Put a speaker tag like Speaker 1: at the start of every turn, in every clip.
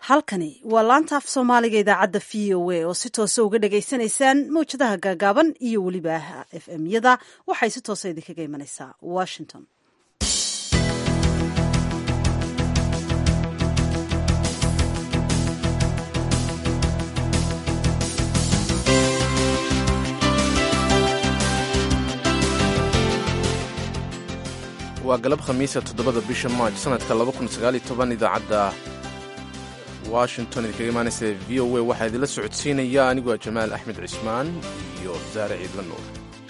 Speaker 1: halkani waa laanta af soomaaliga idaacadda v o a oo si toosa uga dhagaysanaysaan mawjadaha gaagaaban iyo weliba f m yada waxay si toosa idinkaga imanaysaa washington
Speaker 2: waa galab khamiisa toddobada bisha maaj sanadka idaacadda washington idinkaga imaanaysa v o a waxaa idinla socodsiinaya anigoo jamaal axmed cismaan iyo saare ciidla nuur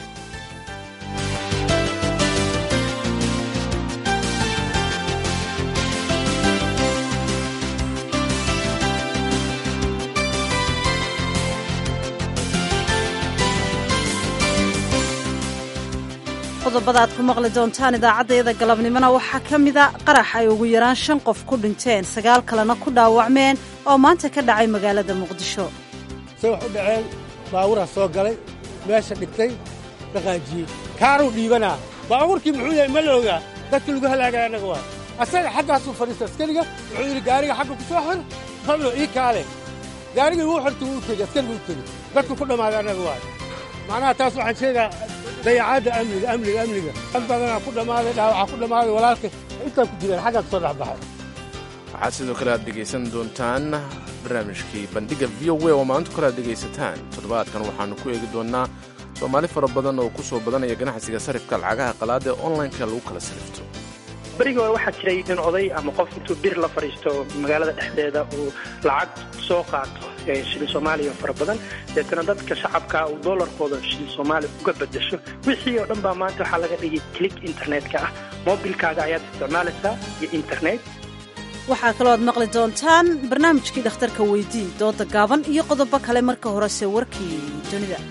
Speaker 1: qodobada aad ku maqli doontaan idaacaddayada galabnimona waxaa ka mida qarax ay ugu yaraan shan qof ku dhinteen sagaal kalena ku dhaawacmeen oo maanta ka dhacay magaalada muqdisho
Speaker 3: se wax u dhaceen baaburaa soo galay meesha dhigtay dhaqaajiyey kaaruu dhiibanaa baabuurkii muxuu yahay ma la ogaa dadkii lagu halaagaya annaga waa asaga xaggaasuu fadhiista askariga wuxuu yidhi gaariga xagga ku soo xir hablo ii kaale gaarigii wuu xirta wuu u tegey askariga u tegey dadku ku dhammaaday annaga waa macnaha taas waxaan sheegaa dayacaadda amniga amniga amniga dad badanaa ku dhammaaday dhaawacaa ku dhammaaday walaalka intaa ku jireen xaggaa ka soo dhexbaxay
Speaker 2: waxaad sidoo kale aad dhegaysan doontaan barnaamijkii bandhigga v o a oo maanta kale aad dhegaysataan toddobaadkan waxaannu ku eegi doonnaa soomaali fara badan oo ku soo badanaya ganacsiga sarifka lacagaha qalaada ee onlineka lagu kala sarifto
Speaker 4: berigii hore waxaa jiray in oday ama qof intuu bir la fadhiisto magaalada dhexdeeda uu lacag soo qaato shilin soomaaliya fara badan deetana dadka shacabka uu doolarkooda shilin soomaaliya uga bedasho wixii oo dhan baa maanta waxaa laga dhigay click internetka ah mobilkaaga ayaad isticmaalaysaa iyo internet
Speaker 1: waxaa kaloo aad maqli doontaan barnaamijkii dhakhtarka weydii dooda gaaban iyo qodobo kale marka horese warkii dunida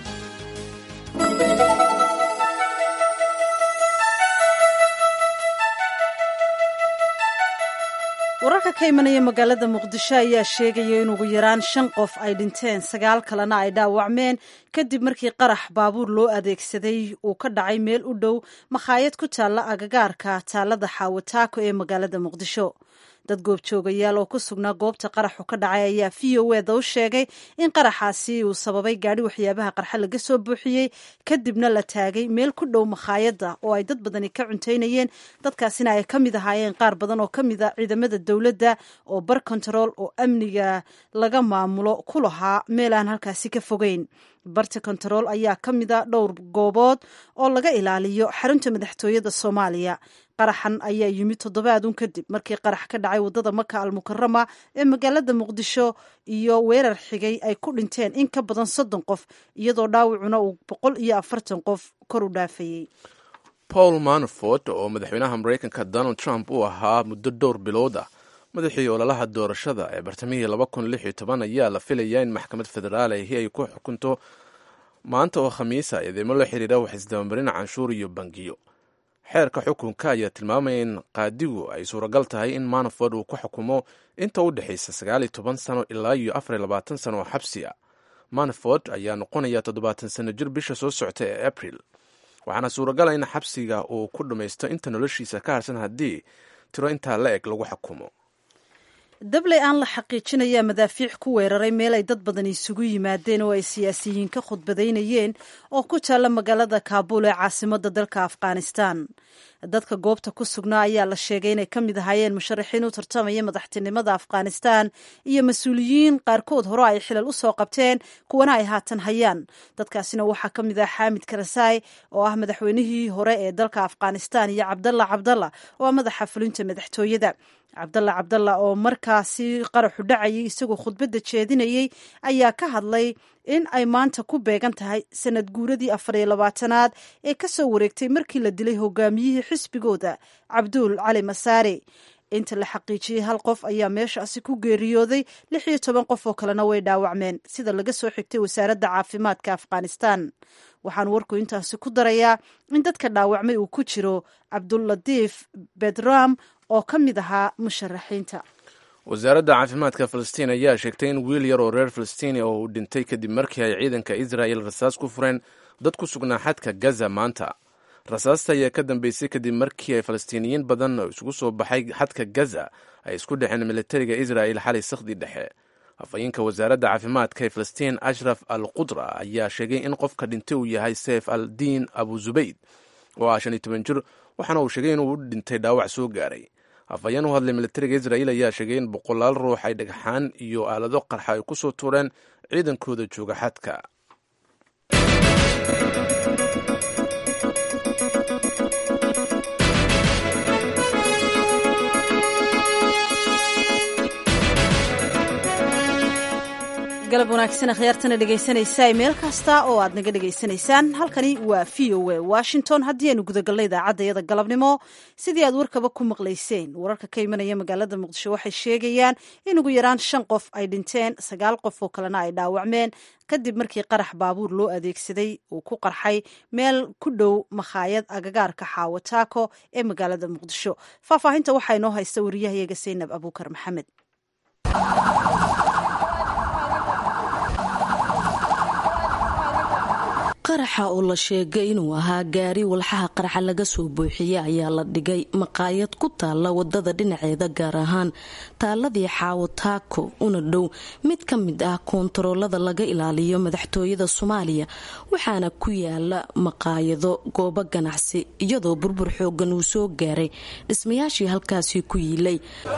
Speaker 1: wararka ka imanaya magaalada muqdisho ayaa sheegaya in ugu yaraan shan qof ay dhinteen sagaal kalena ay dhaawacmeen kadib markii qarax baabuur loo adeegsaday uu ka dhacay meel u dhow makhaayad ku taalla agagaarka taalada xaawataako ee magaalada muqdisho dad goobjoogayaal oo ku sugnaa goobta qaraxu ka dhacay ayaa v o eda u sheegay in qaraxaasi uu sababay gaadhi waxyaabaha qarxa laga soo buuxiyey kadibna la taagay meel ku dhow makhaayadda oo ay dad badani ka cuntaynayeen dadkaasina ay ka mid ahaayeen qaar badan oo ka mid a ciidamada dowladda oo bar kontarool oo amniga laga maamulo ku lahaa meel aan halkaasi ka fogeyn barta kontarool ayaa ka mid a dhowr goobood oo laga ilaaliyo xarunta madaxtooyada soomaaliya qaraxan ayaa yimid toddobaadun kadib markii qarax ka dhacay waddada maka almukarama ee magaalada muqdisho iyo weerar xigay ay ku dhinteen in ka badan soddon qof iyadoo dhaawacuna uu boqol iyo afartan qof kor u dhaafayey
Speaker 2: paul manafort oo madaxweynaha maraykanka donald trump uu ahaa muddo dhowr bilood ah madaxii ololaha doorashada ee bartamihii ayaa la filayaa in maxkamad federaal ahi ay ku xukunto maanta oo khamiisa eedeymo la xiriira wax isdabamarin canshuur iyo bangiyo xeerka xukunka ayaa tilmaamaya in qaadigu ay suuragal tahay in manaford uu ku xukumo inta u dhexaysa sagaal iyo toban sano ilaa iyo afar iyo labaatan sano oo xabsi ah manaford ayaa noqonaya toddobaatan sano jir bisha soo socota ee abril waxaana suuragala in xabsiga uu ku dhammaysto inta noloshiisa ka harsan haddii tiro intaa la eg lagu xukumo
Speaker 1: dabley aan la xaqiijinaya madaafiic ku weeraray meel ay dad badan isugu yimaadeen oo ay siyaasiyiin ka khudbadaynayeen oo ku taalla magaalada kaabuul ee caasimadda dalka afghanistan dadka goobta ku sugnaa ayaa la sheegay inay ka mid ahaayeen musharaxiin u tartamaya madaxtinimada afghanistan iyo mas-uuliyiin qaarkood hore ay xilal u soo qabteen kuwana ay haatan hayaan dadkaasina waxaa ka mid ah xaamid karasaay oo ah madaxweynihii hore ee dalka afghanistan iyo cabdalla cabdalla oo ah madaxa fulinta madaxtooyada cabdalla cabdalla oo markaasi qaraxu dhacayay isagoo khudbadda jeedinayey ayaa ka hadlay in ay maanta ku beegan tahay sanad guuradii afar iyo labaatanaad ee ka soo wareegtay markii la dilay hogaamiyihii xisbigooda cabduul cali masaare inta la xaqiijiyey hal qof ayaa meeshaasi ku geeriyooday lix iyo toban qof oo kalena way dhaawacmeen sida laga soo xigtay wasaaradda caafimaadka afghanistan waxaan warku intaasi ku darayaa in dadka dhaawacmay uu ku jiro cabdulatiif bedram oo ka mid ahaa musharaxiinta
Speaker 2: wasaaradda caafimaadka falastiin ayaa sheegtay in wiil yar oo reer falastiini oo uu dhintay kadib markii ay ciidanka israa'el rasaas ku fureen dad ku sugnaa xadka gaza maanta rasaasta ayaa ka dambeysay kadib markii ay falastiiniyiin badan oo isugu soo baxay xadka gaza ay isku dhexeen militariga israa'il xalay sakhdi dhexe afhayeenka wasaaradda caafimaadka ee falastiin ashraf al qudra ayaa sheegay in qofka dhintay uu yahay seyf al diin abu zubayd oo ah shan iyo toban jir waxaana uu sheegay inuu u dhintay dhaawac soo gaaray afhayeen u hadlay militariga israa'iil ayaa sheegay in boqolaal ruux ay dhagxaan iyo aalado qarxa ay ku soo tuureen ciidankooda jooga xadka
Speaker 1: galab wanaagsan akhyaartana dhegaysanaysaa meel kasta oo aad naga dhegaysanaysaan halkani waa v o a washington haddii aynu gudagalna idaacadda iyada galabnimo sidii aad warkaba ku maqlayseen wararka ka imanaya magaalada muqdisho waxay sheegayaan in ugu yaraan shan qof ay dhinteen sagaal qof oo kalena ay dhaawacmeen kadib markii qarax baabuur loo adeegsaday uu ku qarxay meel ku dhow makhaayad agagaarka xaawataako ee magaalada muqdisho faahfaahinta waxaa inoo haysta wariyahayaga saynab abuukar maxamed
Speaker 5: qaraxa oo la sheegay inuu ahaa gaari walxaha qaraxa laga soo buuxiyey ayaa la dhigay maqaayad ku taalla wadada dhinaceeda gaar ahaan taaladii xaawo taako una dhow mid ka mid ah koontaroolada laga ilaaliyo madaxtooyada soomaaliya waxaana ku yaala maqaayado goobo ganacsi iyadoo burbur xoogan uu soo gaaray dhismayaashii halkaasi ku yiilay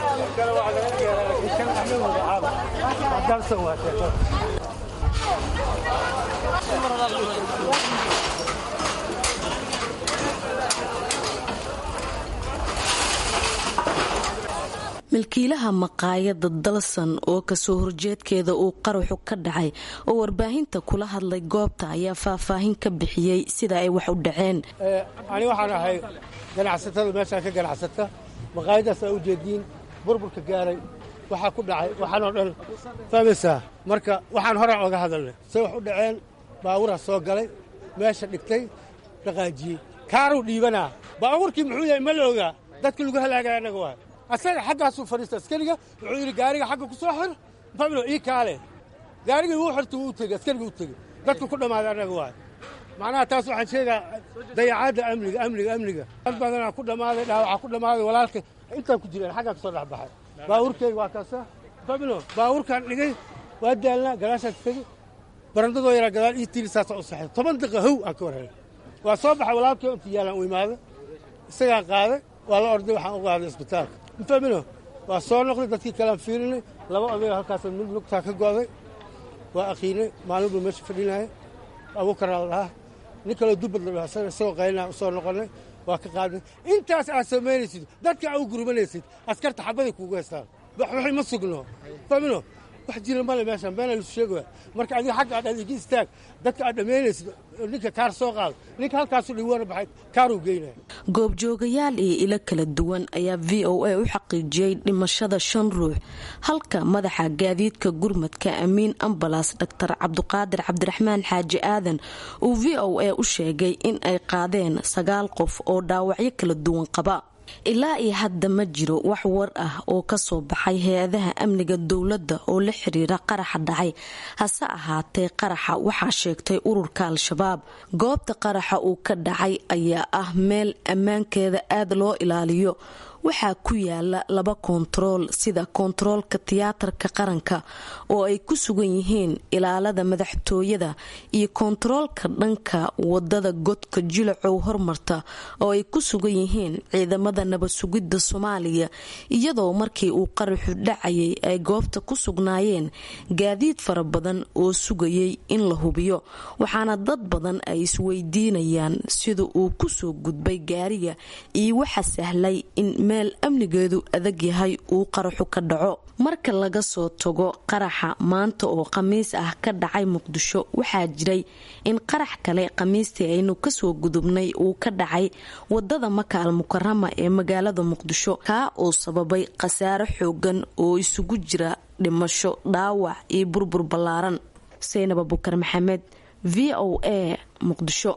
Speaker 5: milkiilaha maqaayada dalsan oo kasoo horjeedkeeda uu qaraxu ka dhacay oo warbaahinta kula hadlay goobta ayaa faahfaahin ka bixiyey sida ay wax u dhaceen
Speaker 3: ani waxaan ahay ganacsatada meeshaan ka ganacsata maqaayadaas aa ujeediin burburka gaaray waxaa ku dhacay waxaanoo dhan fahmaysaa marka waxaan horaan oga hadalnay say wax u dhaceen baaburaa soo galay meesha dhigtay dhaqaajiyey kaaruu dhiibanaa baabuurkii muxuu yahay ma la ogaa dadka lagu halaagaya annaga waa asaga xaggaasuu fadhiista askariga wuxuu yidhi gaariga xagga ku soo xir fablo ii kaale gaarigii wuu xirta wuu tegey askarigii u tegey dadku ku dhammaaday annaga waay macnaha taas waxaan sheegaa dayacaadda amniga amniga amniga dad badanaa ku dhammaaday dhaawacaa ku dhammaaday walaalka intaan ku jireen xaggaa ka soo dhex baxay baabuurkeyga waa kaasa fablo baabuurkaan dhigay waa daalnaa gadaashaan tegey barandadoo yaraa gadaal ii tiri saasa u saxay toban daqiiqa how aan ka warhelay waa soo baxay walaalkii inta yaalaan u imaaday isagaan qaaday waa la orday waxaan u qaaday isbitaalka mafahmino waa soo noqday dadkii kalean fiirinay laba odayoo halkaas mid lugtaa ka go'day waa aqiinay maalin buu meesha fadhinaya abuukaraa la dhahaa nin kaloo dubbad la dhaha isagoo qaynaa u soo noqonnay waa ka qaadnay intaas aad samaynaysid dadka aa u gurmanaysid askarta xabaday kuugu haystaan waxay ma sugno fahmino wax jira male meeshaan beena lisu sheegaya marka adiga xagga aad adeegi istaag dadka aad dhammaynaysid ninka kaar soo qaado ninka halkaasu dhiwana baxay kaaruu geynaya
Speaker 5: goobjoogayaal iyo ilo kala duwan ayaa v o a u xaqiijiyey dhimashada shan ruux halka madaxa gaadiidka gurmadka amiin ambalas dhaktar cabduqaadir cabdiraxmaan xaaji aadan uu v o a u sheegay in ay qaadeen sagaal qof oo dhaawacyo kala duwan qaba ilaa iyo hadda ma jiro wax war ah oo kasoo baxay hay-adaha amniga dowladda oo la xiriira qaraxa dhacay hase ahaatee qaraxa waxaa sheegtay ururka al-shabaab goobta qaraxa uu ka dhacay ayaa ah meel ammaankeeda aada loo ilaaliyo waxaa ku yaala laba koontarool sida koontaroolka tiyaatarka qaranka oo ay ku sugan yihiin ilaalada madaxtooyada iyo koontaroolka dhanka wadada godka jilacow hormarta oo ay ku sugan yihiin ciidamada nabad sugidda soomaaliya iyadoo markii uu qaraxu dhacayay ay goobta ku sugnaayeen gaadiid fara badan oo sugayay in la hubiyo waxaana dad badan ay isweydiinayaan sida uu kusoo gudbay gaariga iyo waxa sahlay in meel amnigeedu adag yahay uu qaraxu ka dhaco marka laga soo tago qaraxa maanta oo khamiis ah ka dhacay muqdisho waxaa jiray in qarax kale khamiistii aynu kasoo gudubnay uu ka dhacay wadada maka al mukarama ee magaalada muqdisho kaa oo sababay khasaare xoogan oo isugu jira dhimasho dhaawac iyo burbur ballaaran saynab abukar maxamed v o a muqdisho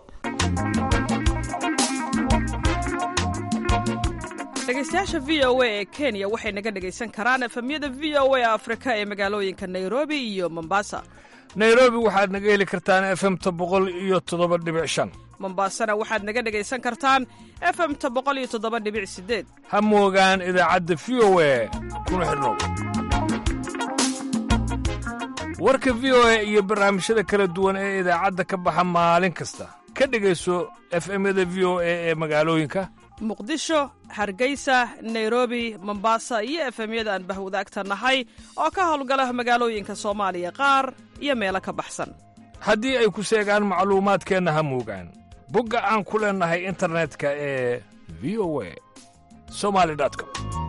Speaker 6: dhegeystayaasha v o a ee kenya waxay naga dhegaysan karaan efemyada v o a afrika ee magaalooyinka nairobi iyo mombasa
Speaker 7: nairobi waxaad naga heli kartaan efemta boqol iyo toddoba dhibic shan
Speaker 6: mombaasana waxaad naga dhegaysan kartaan efemta boqoliyotodobadhibicsideed
Speaker 7: ha moogaan idaacadda v o e kuna xidhnow warka v o e iyo barnaamijyada kala duwan ee idaacadda ka baxa maalin kasta ka dhegayso efemyada v o e ee magaalooyinka
Speaker 6: muqdisho hargeysa nairobi mombasa iyo efemyada aan bahwadaagta nahay oo ka howlgala magaalooyinka soomaaliya qaar iyo meelo ka baxsan
Speaker 7: haddii ay ku seegaan macluumaadkeenna ha moogaan bogga aan ku leennahay internetka ee v o a somali com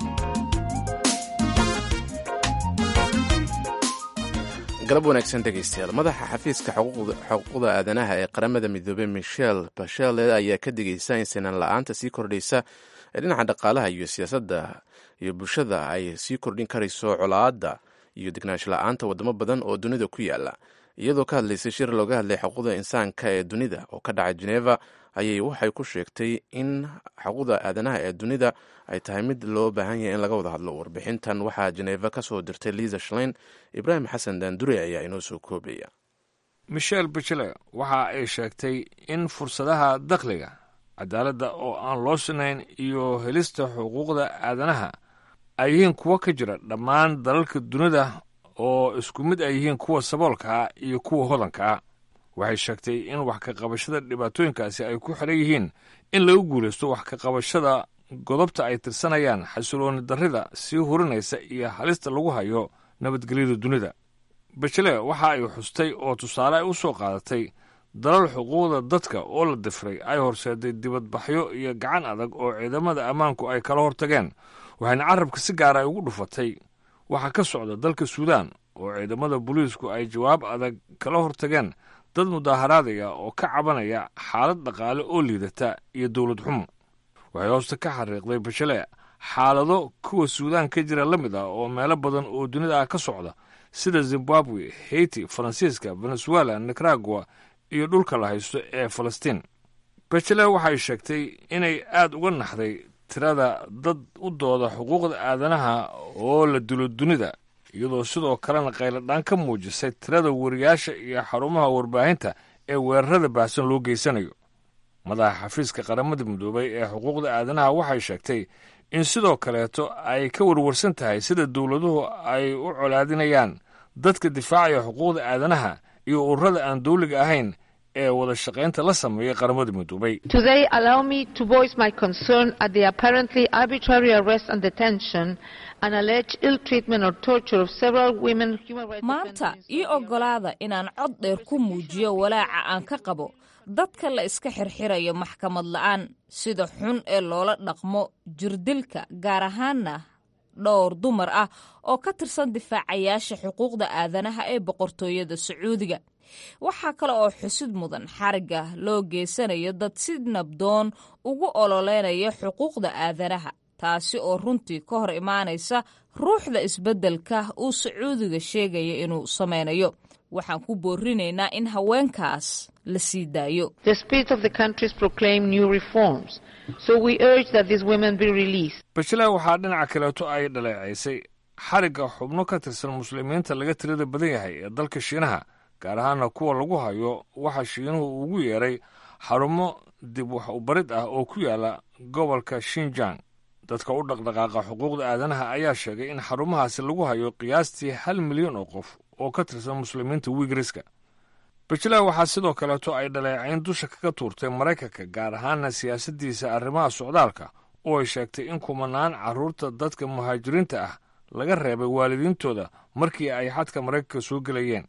Speaker 2: galab wanaagsan dhegaystayaal madaxa xafiiska xuquuqda aadanaha ee qaramada midoobey michel bashele ayaa ka digaysa in sinaan la-aanta sii kordhaysa ee dhinaca dhaqaalaha iyo siyaasadda iyo bulshada ay sii kordhin karayso colaadda iyo degnaansho la-aanta wadamo badan oo dunida ku yaala iyadoo ka hadlaysay shir looga hadlay xuquuqda insaanka ee dunida oo ka dhacay geneva ayay waxay ku sheegtay in xuquuqda aadanaha ee dunida ay tahay mid loo baahan yahay in laga wada hadlo warbixintan waxaa geneva ka soo dirtay liisa shlein ibraahim xasan daandure ayaa inoo soo koobaya
Speaker 7: michel bachele waxa ay sheegtay in fursadaha dakhliga cadaaladda oo aan loo sinayn iyo helista xuquuqda aadanaha ay yihiin kuwo ka jira dhammaan dalalka dunida oo isku mid ay yihiin kuwa saboolkaa iyo kuwa hodankaa waxay sheegtay in wax ka qabashada dhibaatooyinkaasi ay ku xidhan yihiin in lagu guulaysto wax ka qabashada godobta ay tirsanayaan xasilooni darrida sii hurinaysa iyo halista lagu hayo nabadgelyada dunida bachele waxa ay xustay oo tusaale ay u soo qaadatay dalal xuquuqda dadka oo la difray ay horseeday dibadbaxyo iyo gacan adag oo ciidamada ammaanku ay kala hortageen waxayna carabka si gaara ay ugu dhufatay waxaa ka socda dalka suudaan oo ciidamada booliisku ay jawaab adag kala hortageen dad mudaaharaadaya oo ka cabanaya xaalad dhaqaale oo liidata iyo dowlad xumo waxay hoosta ka xariiqday bashale xaalado kuwa suudaan ka jira la mid ah oo meelo badan oo dunida ah ka socda sida zimbabwe haiti faransiiska venezuela nicaragua iyo dhulka la haysto ee falastiin bachele waxay sheegtay inay aad uga naxday tirada dad u dooda xuquuqda aadanaha oo la dilo dunida iyadoo sidoo kalena qayladhaan ka muujisay tirada wariyaasha iyo xarumaha warbaahinta ee weerarada baahsan loo geysanayo madaxa xafiiska qaramada midoobay ee xuquuqda aadanaha waxay sheegtay in sidoo kaleeto ay ka warwarsan tahay sida dowladuhu ay u colaadinayaan dadka difaacaya xuquuqda aadanaha iyo ururada aan dawliga ahayn ee wada shaqaynta la sameeyay qaramada midoobay
Speaker 8: Today, allow me to voice my concern at the apparently arbitrary arrest and detention and alleged ill treatment or torture of several women human rights
Speaker 9: maanta
Speaker 8: defenders in
Speaker 9: ii
Speaker 8: Saudi
Speaker 9: oggolaada inaan cod dheer ku muujiyo walaaca aan ka qabo dadka la iska xirxirayo maxkamad la'aan sida xun ee loola dhaqmo jirdilka gaar ahaana dhowr dumar ah oo ka tirsan difaacayaasha xuquuqda aadanaha ee boqortooyada sacuudiga waxaa kale oo xusid mudan xarigga loo geysanayo dad si nabdoon ugu ololeynaya xuquuqda aadanaha taasi oo runtii ka hor imaanaysa ruuxda isbeddelka uu sacuudiga sheegaya inuu sameynayo waxaan ku boorinaynaa in haweenkaas la sii daayo
Speaker 8: The spirit of the countries proclaim new reforms. So we urge that these women be released.
Speaker 7: bashela waxaa dhinaca kaleeto ay dhaleecaysay xarigga xubno ka tirsan muslimiinta laga tirada badan yahay ee dalka shiinaha gaar ahaana kuwa lagu hayo waxa shiinuhu ugu yeeray xarumo dib wax ubarid ah oo ku yaala gobolka shinjang dadka u dhaqdhaqaaqa xuquuqda aadanaha ayaa sheegay in xarumahaasi lagu hayo qiyaastii hal milyan oo qof oo ka tirsan muslimiinta wigriska bajela waxaa sidoo kaleeto ay dhaleecayn dusha kaga tuurtay maraykanka gaar ahaana siyaasaddiisa arrimaha socdaalka oo ay sheegtay in kumanaan carruurta dadka muhaajiriinta ah laga reebay waalidiintooda markii ay xadka maraykanka soo gelayeen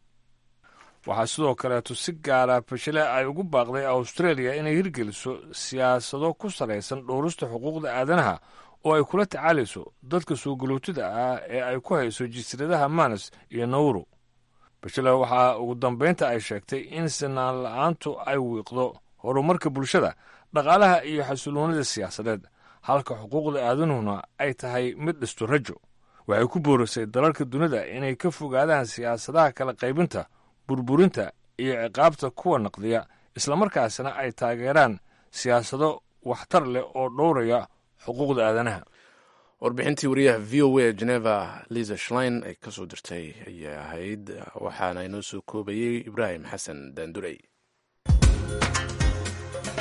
Speaker 7: waxaa sidoo kaleeto si gaara bashele ay ugu baaqday australia inay hirgeliso siyaasado ku salaysan dhowrista xuquuqda aadanaha oo ay kula tacaalayso dadka soo galootida ah ee ay ku hayso jasiiradaha manas iyo nauru bashele waxaa ugu dambaynta ay sheegtay in sinaan la-aantu ay wiiqdo horumarka bulshada dhaqaalaha iyo xasiloonida siyaasadeed halka xuquuqda aadanuhuna ay tahay mid dhisto rajo waxay ku boorisay dalalka dunida inay ka fogaadaan siyaasadaha kala qaybinta burburinta iyo ciqaabta kuwa naqdiya islamarkaasna ay taageeraan siyaasado waxtar leh oo dhowraya xuquuqda aadanaha
Speaker 2: warbixintii wariyaha v o a geneva liza shlein ay kasoo dirtay ayay ahayd waxaana inoo soo koobayey ibraahim xasan daandurey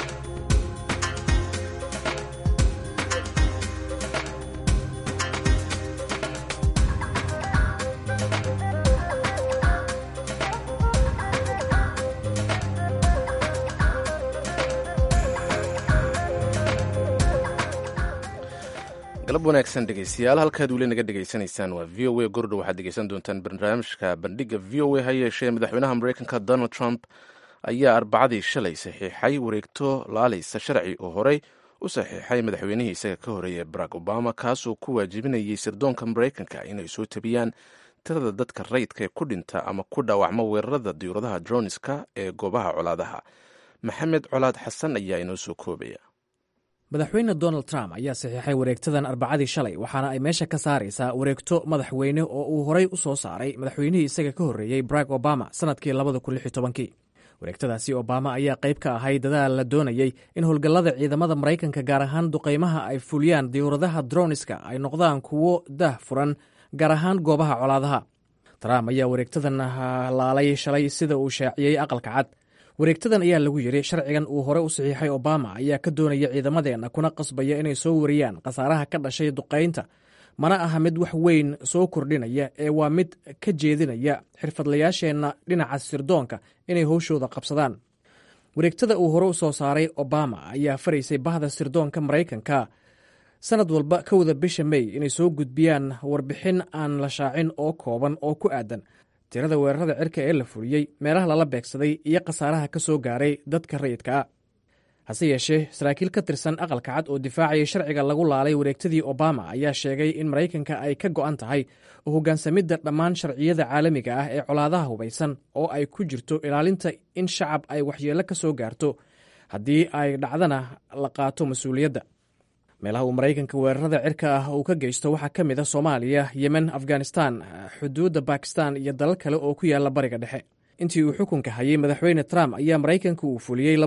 Speaker 2: galab wanaagsan dhegeystayaal halkaad weli naga dhegaysanaysaan waa v o a gordho waxaad dhegeysan doontaan barnaamijka bandhiga v o a ha yeeshee madaxweynaha mareykanka donald trump ayaa arbacadii shalay saxiixay wareegto laalaysa sharci oo horey u saxiixay madaxweynihii isaga ka horeeyay barack obama kaasoo ku waajibinayay sirdoonka mareykanka inay soo tabiyaan tirada dadka rayidka ee ku dhinta ama ku dhaawacma weerarada diyuuradaha droniska ee goobaha colaadaha maxamed colaad xasan ayaa inoo soo koobaya
Speaker 10: madaxweyne donald trump ayaa saxiixay wareegtadan arbacadii shalay waxaana ay meesha ka saaraysaa wareegto madaxweyne oo uu horey u soo saaray madaxweynihii isaga ka horreeyey barack obama sannadkii labadakutobankii wareegtadaasi obama ayaa qayb ka ahay dadaal la doonayey in howlgallada ciidamada maraykanka gaar ahaan duqaymaha ay fuliyaan diyuuradaha droniska ay noqdaan kuwo dah furan gaar ahaan goobaha colaadaha trump ayaa wareegtadan laalay shalay sida uu shaaciyey aqalka cad wareegtadan ayaa lagu yidhi sharcigan uu hore u saxiixay obama ayaa ka doonaya ciidamadeenna kuna qasbaya inay soo wariyaan khasaaraha ka dhashay duqaynta mana aha mid wax weyn soo kordhinaya ee waa mid ka jeedinaya xirfadlayaasheenna dhinaca sirdoonka inay howshooda qabsadaan wareegtada uu hore u soo saaray obama ayaa faraysay bahda sirdoonka maraykanka sanad walba ka wada bisha may inay soo gudbiyaan warbixin aan la shaacin oo kooban oo ku aadan tirada weerarada cirka ee la fuliyey meelaha lala beegsaday iyo khasaaraha ka soo gaaray dadka rayidka ah hase yeeshee saraakiil ka tirsan aqalka cad oo difaacayay sharciga lagu laalay wareegtadii obama ayaa sheegay in maraykanka ay ka go'an tahay oo hoggaansamidda dhammaan sharciyada caalamiga ah ee colaadaha hubaysan oo ay ku jirto ilaalinta in shacab ay waxyeello ka soo gaarto haddii ay dhacdana la qaato mas-uuliyadda meelaha uu maraykanka weerarada cirka ah uu ka geysto waxaa ka mid a soomaaliya yemen afghanistan xuduudda bakistan iyo dalal kale oo ku yaalla bariga dhexe intii uu xukunka hayay madaxweyne trump ayaa maraykanka uu fuliyey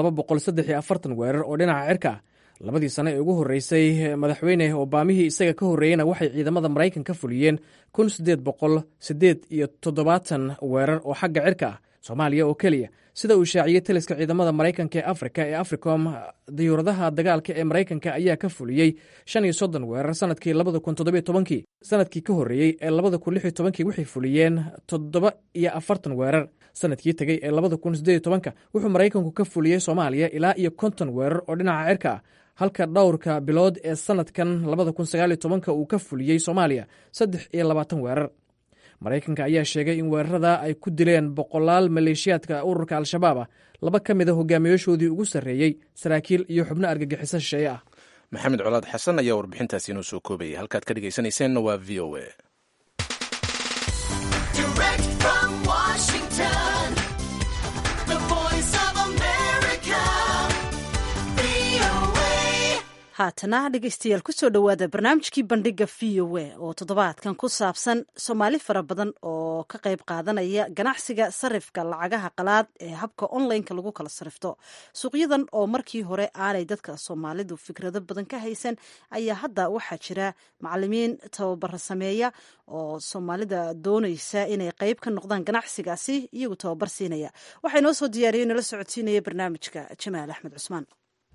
Speaker 10: weerar oo dhinaca cirka ah labadii sano ee ugu horreysay madaxweyne obaamihii isaga ka horreeyeyna waxay ciidamada maraykanka fuliyeen iyo toddobaatan weerar oo xagga cirka ah soomaaliya oo keliya sida uu shaaciyey taliska ciidamada maraykanka ee afrika ee africom diyuuradaha dagaalka ee maraykanka ayaa ka fuliyey shan iyo soddon weerar sanadkii labada kun toddobiyo tobankii sanadkii ka horreeyey ee labada kun lix iyo tobankii waxay fuliyeen toddoba iyo afartan weerar sanadkii tegey ee labada kun siddeed iyo tobanka wuxuu maraykanku ka fuliyey soomaaliya ilaa iyo konton weerar oo dhinaca cirka ah halka dhowrka bilood ee sanadkan labada kun sagaaliyo tobanka uu ka fuliyey soomaaliya saddex iyo labaatan weerar maraykanka ayaa sheegay in weerarada ay ku dileen boqolaal maleeshiyaadka ururka al-shabaab ah laba ka mid a hogaamiyaashoodii ugu sarreeyey saraakiil iyo xubno argagixiso shisheeye ah
Speaker 2: maxamed colaad xasan ayaa warbixintaasi inoo soo koobaya halkaad ka dhegaysanayseena waa v o a
Speaker 1: haatana dhegeystayaal kusoo dhowaada barnaamijkii bandhiga v o a oo toddobaadkan ku saabsan soomaali fara badan oo ka qayb qaadanaya ganacsiga sarifka lacagaha qalaad ee habka onlineka lagu kala sarifto suuqyadan oo markii hore aanay dadka soomaalidu fikrado badan ka haysan ayaa hadda waxaa jira macalimiin tababara sameeya oo soomaalida doonaysa inay qayb ka noqdaan ganacsigaasi iyagu tababar siinaya waxaa inoo soo diyaariyey nala socodsiinaya barnaamijka jamaal axmed cusmaan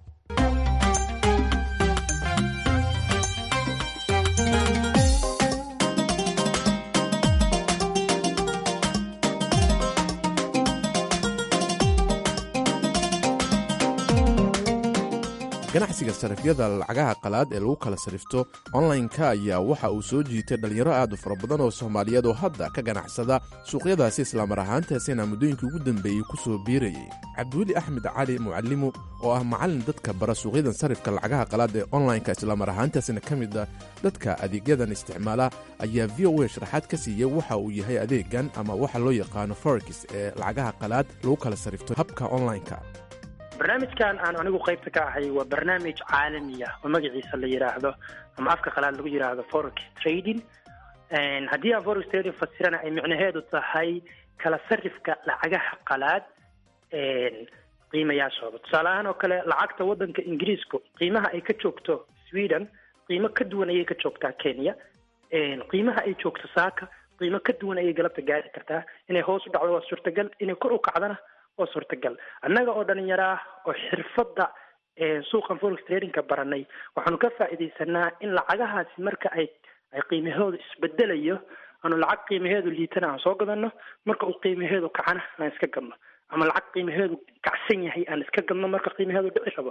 Speaker 2: ganacsiga sarifyada lacagaha qalaad ee lagu kala sarifto onlineka ayaa waxa uu soo jiitay dhallinyaro aad u fara badan oo soomaaliyeed oo hadda ka ganacsada suuqyadaasi islamar ahaantaasina muddooyinkii ugu dambeeyey ku soo biirayay cabdiweli axmed cali mucalimu oo ah macallin dadka bara suuqyadan sarifka lacagaha qalaad ee onlineka islamar ahaantaasina ka mid ah dadka adeegyadan isticmaala ayaa v o a sharaxaad ka siiyey waxa uu yahay adeegan ama waxa loo yaqaano forex ee lacagaha qalaad lagu kala sarifto habka onlineka
Speaker 4: barnaamijkan aan anigu qaybta ka ahay waa barnaamij caalami ah oo magaciisa la yidhaahdo ama afka qalaad lagu yidhaahdo forex trading haddii aan forex trading fasirana ay micnaheedu tahay kala sarifka lacagaha qalaad qiimayaashooda tusaale ahaan oo kale lacagta waddanka ingiriisku qiimaha ay ka joogto sweden qiimo ka duwan ayay ka joogtaa kenya qiimaha ay joogto saaka qiimo ka duwan ayay galabta gaari kartaa inay hoos u dhacdo waa suurtagal inay kor u kacdana waa suurtagal annaga oo dhalinyaro ah oo xirfadda suuqan forex tradingka baranay waxaanu ka faa'iidaysanaa in lacagahaasi marka ay ay qiimahoodu isbedelayo aanu lacag qiimaheedu liitana aan soo gadano marka uu qiimaheedu kacana aan iska gadno ama lacag qiimaheedu kacsan yahay aan iska gadno marka qiimaheedu dhici rabo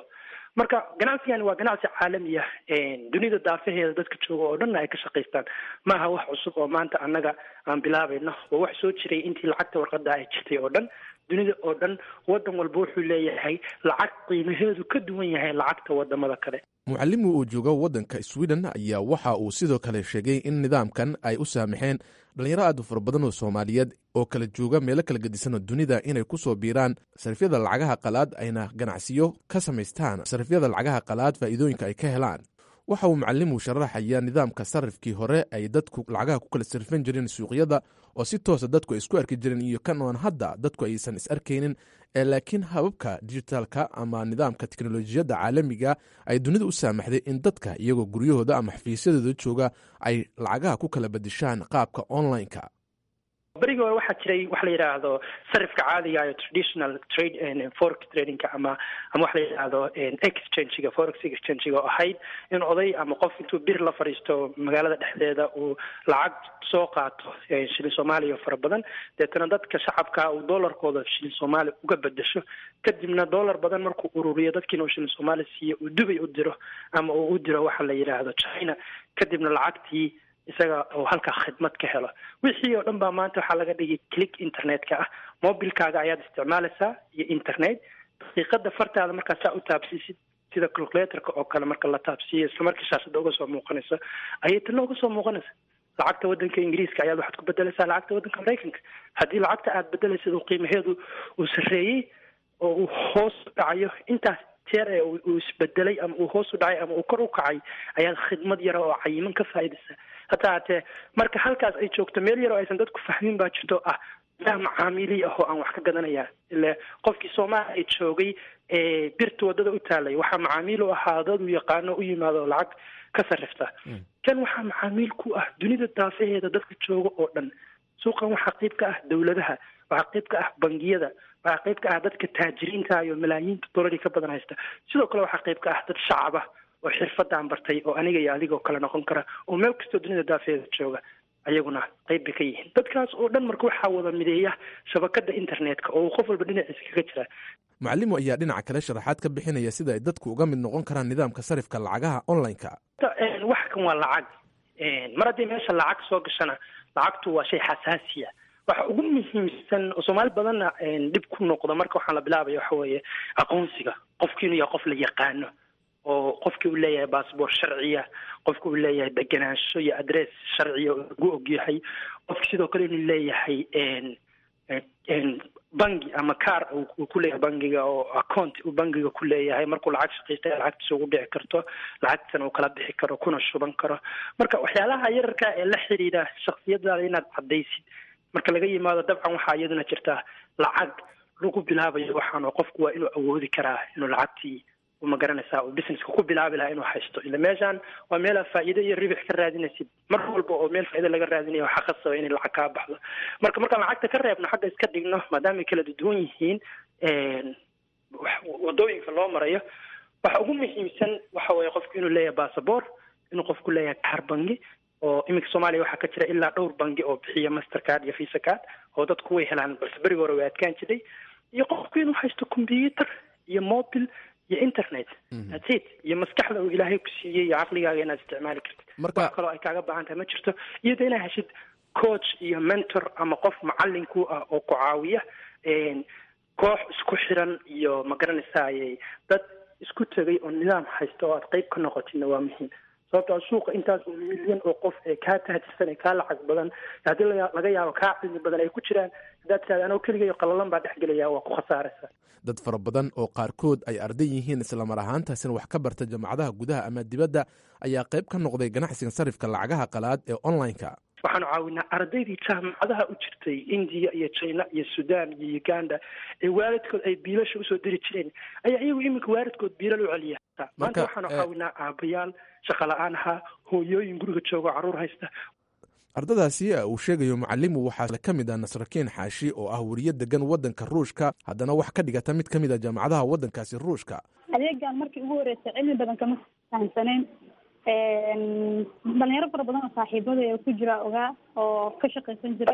Speaker 4: marka ganacsigani waa ganacsi caalami ah dunida daafaheeda dadka jooga oo dhanna ay ka shaqaystaan maaha wax cusub oo maanta annaga aan bilaabayno waa wax soo jiray intii lacagta warqada ay jirtay oo dhan dunida oo dhan wadan walba wuxuu leeyahay lacag qiimaheedu ka duwan yahay lacagta wadamada kale
Speaker 2: mucalimu uu jooga waddanka sweden ayaa waxa uu sidoo kale sheegay in nidaamkan ay u saamaxeen dhalinyaro aad u fara badan oo soomaaliyeed oo kala jooga meelo kala gedisan oo dunida inay ku soo biiraan sarifyada lacagaha qalaad ayna ganacsiyo ka samaystaan sarifyada lacagaha qalaad faa'iidooyinka ay ka helaan waxa uu mucalimu sharaxayaa nidaamka sarifkii hore ay dadku lacagaha ku kala sarifan jireen suuqyada oo si toosa dadku ay isku arki jireen iyo kan oon hadda dadku aysan is arkaynin ee laakiin hababka dijitaalka ama nidaamka teknolojiyadda caalamiga ay dunida u saamaxday in dadka iyagoo guryahooda ama xafiisyadooda jooga ay lacagaha ku kala bedeshaan qaabka online-ka
Speaker 4: berigi hore waxaa jiray waxa la yidhaahdo sarifka caadiga iyo traditional trade forex tradingka ama ama waxa la yidhaahdo exchangiga forex exchangiga oo ahayd in oday ama qof intuu bir la fadhiisto magaalada dhexdeeda uu lacag soo qaato shilin soomaaliya fara badan deetana dadka shacabka uu doolarkooda shilin soomaaliya uga bedesho kadibna doolar badan markuu ururiyo dadkiina uu shilin soomaaliya siiyo uu dubay u diro ama uu u diro waxa la yidhaahdo china kadibna lacagtii isaga oo halkaa khidmad ka helo wixii oo dhan baa maanta waxaa laga dhigay click internetka ah mobilkaaga ayaad isticmaalaysaa iyo internet daqiiqada fartaada markaa saa u taabsiisid sida calculatorka oo kale marka la taabsiiyo isla markii shaashada uga soo muuqanaysa ayay tana uga soo muuqanaysa lacagta wadanka ingiriiska ayaad waxaad ku bedelaysaa lacagta wadanka maraykanka haddii lacagta aad bedelaysid uu qiimaheedu uu sarreeyey oo uu hoos u dhacayo intaas jeer ee uu isbedelay ama uu hoos u dhacay ama uu kor u kacay ayaad khidmad yara oo cayiman ka faa'iidaysaa hataa hatee marka halkaas ay joogto meel yar oo aysan dadku fahmin baa jirto ah yaa macaamiili ah oo aan wax ka gadanaya ile qofkii soomaaliya joogay ee birta wadada u taalay waxaa macaamiil u ahaa dad uu yaqaano u yimaado lacag ka sarrifta kan waxaa macaamiil ku ah dunida daafaheeda dadka jooga oo dhan suuqan waxaa qayb ka ah dowladaha waxaa qayb ka ah bangiyada waxaa qayb ka ah dadka taajiriinta iyo malaayiinta dolari ka badan haysta sidoo kale waxaa qayb ka ah dad shacaba oo xirfadaan bartay oo aniga iyo adigoo kale noqon kara oo meel kastoo dunida daafeeda jooga ayaguna qayb bay ka yihiin dadkaas oo dhan marka waxaa wada mideeya shabakada internetka oo uu qof walba dhinaciisa kaga jira
Speaker 2: mucalimu ayaa dhinaca kale sharaxaad ka bixinaya sida ay dadku uga mid noqon karaan nidaamka sarifka lacagaha online-ka
Speaker 4: wax kan waa lacag mar haddii meesha lacag soo gashana lacagtu waa shay xasaasiya waxa ugu muhiimsan oo soomaali badanna dhib ku noqdo marka waxaan la bilaabaya waxa weeye aqoonsiga qofki inuu yahay qof la yaqaano oo qofki uu leeyahay bassbort sharciya qofki uu leeyahay degenaansho iyo adress sharciya oo lagu ogyahay qofki sidoo kale inuu leeyahay bangi ama car uu ku leeyahay bangiga oo account uu bangiga ku leeyahay markuu lacag shaqaystay lacagtiisa ugu dhici karto lacagtana uu kala bixi karo kuna shuban karo marka waxyaalaha yararka ee la xiriira shaksiyadaada inaad caddaysid marka laga yimaado dabcan waxaa iyaduna jirtaa lacag lagu bilaabayo waxaan oo qofku waa inuu awoodi karaa inuu lacagtii ma garanaysaa uu businesska ku bilaabi lahaa inuu haysto ila meeshaan waa meelaa faa'iido iyo ribix ka raadinaysid mar walba oo meel faa'iido laga raadinayo waxaa khasaba inay lacag kaa baxdo marka markaan lacagta ka reebno xagga iska dhigno maadaama ay kala duwan yihiin wadooyinka loo marayo waxa ugu muhiimsan waxa weeye qofku inuu leeyahay bassabort inuu qofku leeyahay kaar bangi oo iminka soomaaliya waxaa ka jira ilaa dhowr bangi oo bixiya master card iyo visa card oo dadku way helaan balse berigi hore way adkaan jiray iyo qofku inuu haysto computer iyo mobil iyo internet that's it iyo maskaxda uu ilaahay ku siiyey iyo caqligaaga inaad isticmaali kartid
Speaker 2: Marka-
Speaker 4: wax kaloo ay kaaga baahan tahay ma jirto iyada inaad heshid coach iyo mentor ama qof macalin ku ah oo ku caawiya een, koox isku xiran iyo ma garanaysaay dad isku tegay oo nidaam haysta oo aad qayb ka noqotidna waa muhiim sababtoo ah suuqa intaas oo milyan oo qof ee kaa tahajirsan ee kaa lacag badan haddii laga- laga yaabo kaa cilmi badan ay ku jiraan haddaad tirahda anoo keligayo qalalan baa dhex gelaya waa ku khasaaraysa
Speaker 2: dad fara badan oo qaarkood ay arday yihiin islamar ahaantaasina wax ka barta jaamacadaha gudaha ama dibadda ayaa qayb ka noqday ganacsiga sarifka lacagaha qalaad ee online-ka
Speaker 4: waxaanu caawinaa ardaydii jaamacadaha u jirtay indiya iyo china iyo sudan iyo uganda ee waalidkood ay biilasha usoo diri jireen ayaa iyagu iminka waalidkood biilal u celiya maanta
Speaker 2: Marka,
Speaker 4: waxaanu
Speaker 2: eh,
Speaker 4: caawinaa aabayaal shaqa la-aan ahaa hooyooyin guriga jooga caruur haysta
Speaker 2: ardadaasi uu sheegayo macalimu waxaa ka mid ah nasrakiin xaashi oo ah weriye degan waddanka ruushka haddana wax ka dhigata mid ka mid a jaamacadaha waddankaasi ruushka
Speaker 11: adeegan markii ugu horreysay cilmi badan kama fahamsanayn dhalinyaro fara badan oo saaxiibada ee ku jira ogaa oo ka shaqaysan jiray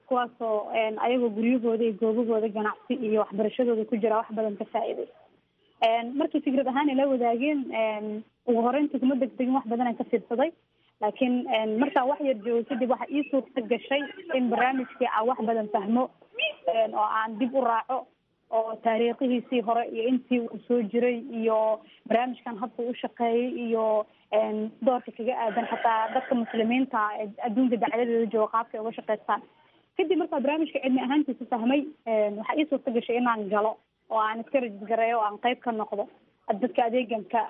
Speaker 11: kuwaasoo ayagoo guryahooda iyo goobahooda ganacsi iyo waxbarashadooda ku jira wax badan ka faa'iiday markii fikrad ahaan ila wadaageen ugu horeynta kuma degdegin wax badan aan ka fiirsaday laakiin markaan wax yar joogo kadib waxa ii suurta gashay in barnaamijkii aan wax badan fahmo oo aan dib u raaco oo taariikhihiisii hore iyo intii uu soo jiray iyo barnaamijkan habka u shaqeeyay iyo doorka kaga aadan xataa dadka muslimiinta ee adduunka dacladeeda jooga qaabka ay uga shaqeystaan kadib markaa barnaamijka cilmi ahaantiisa fahmay waxaa ii suurta gashay inaan galo oo aan iska rajisgareeyo oo aan qayb ka noqdo dadka adeeganka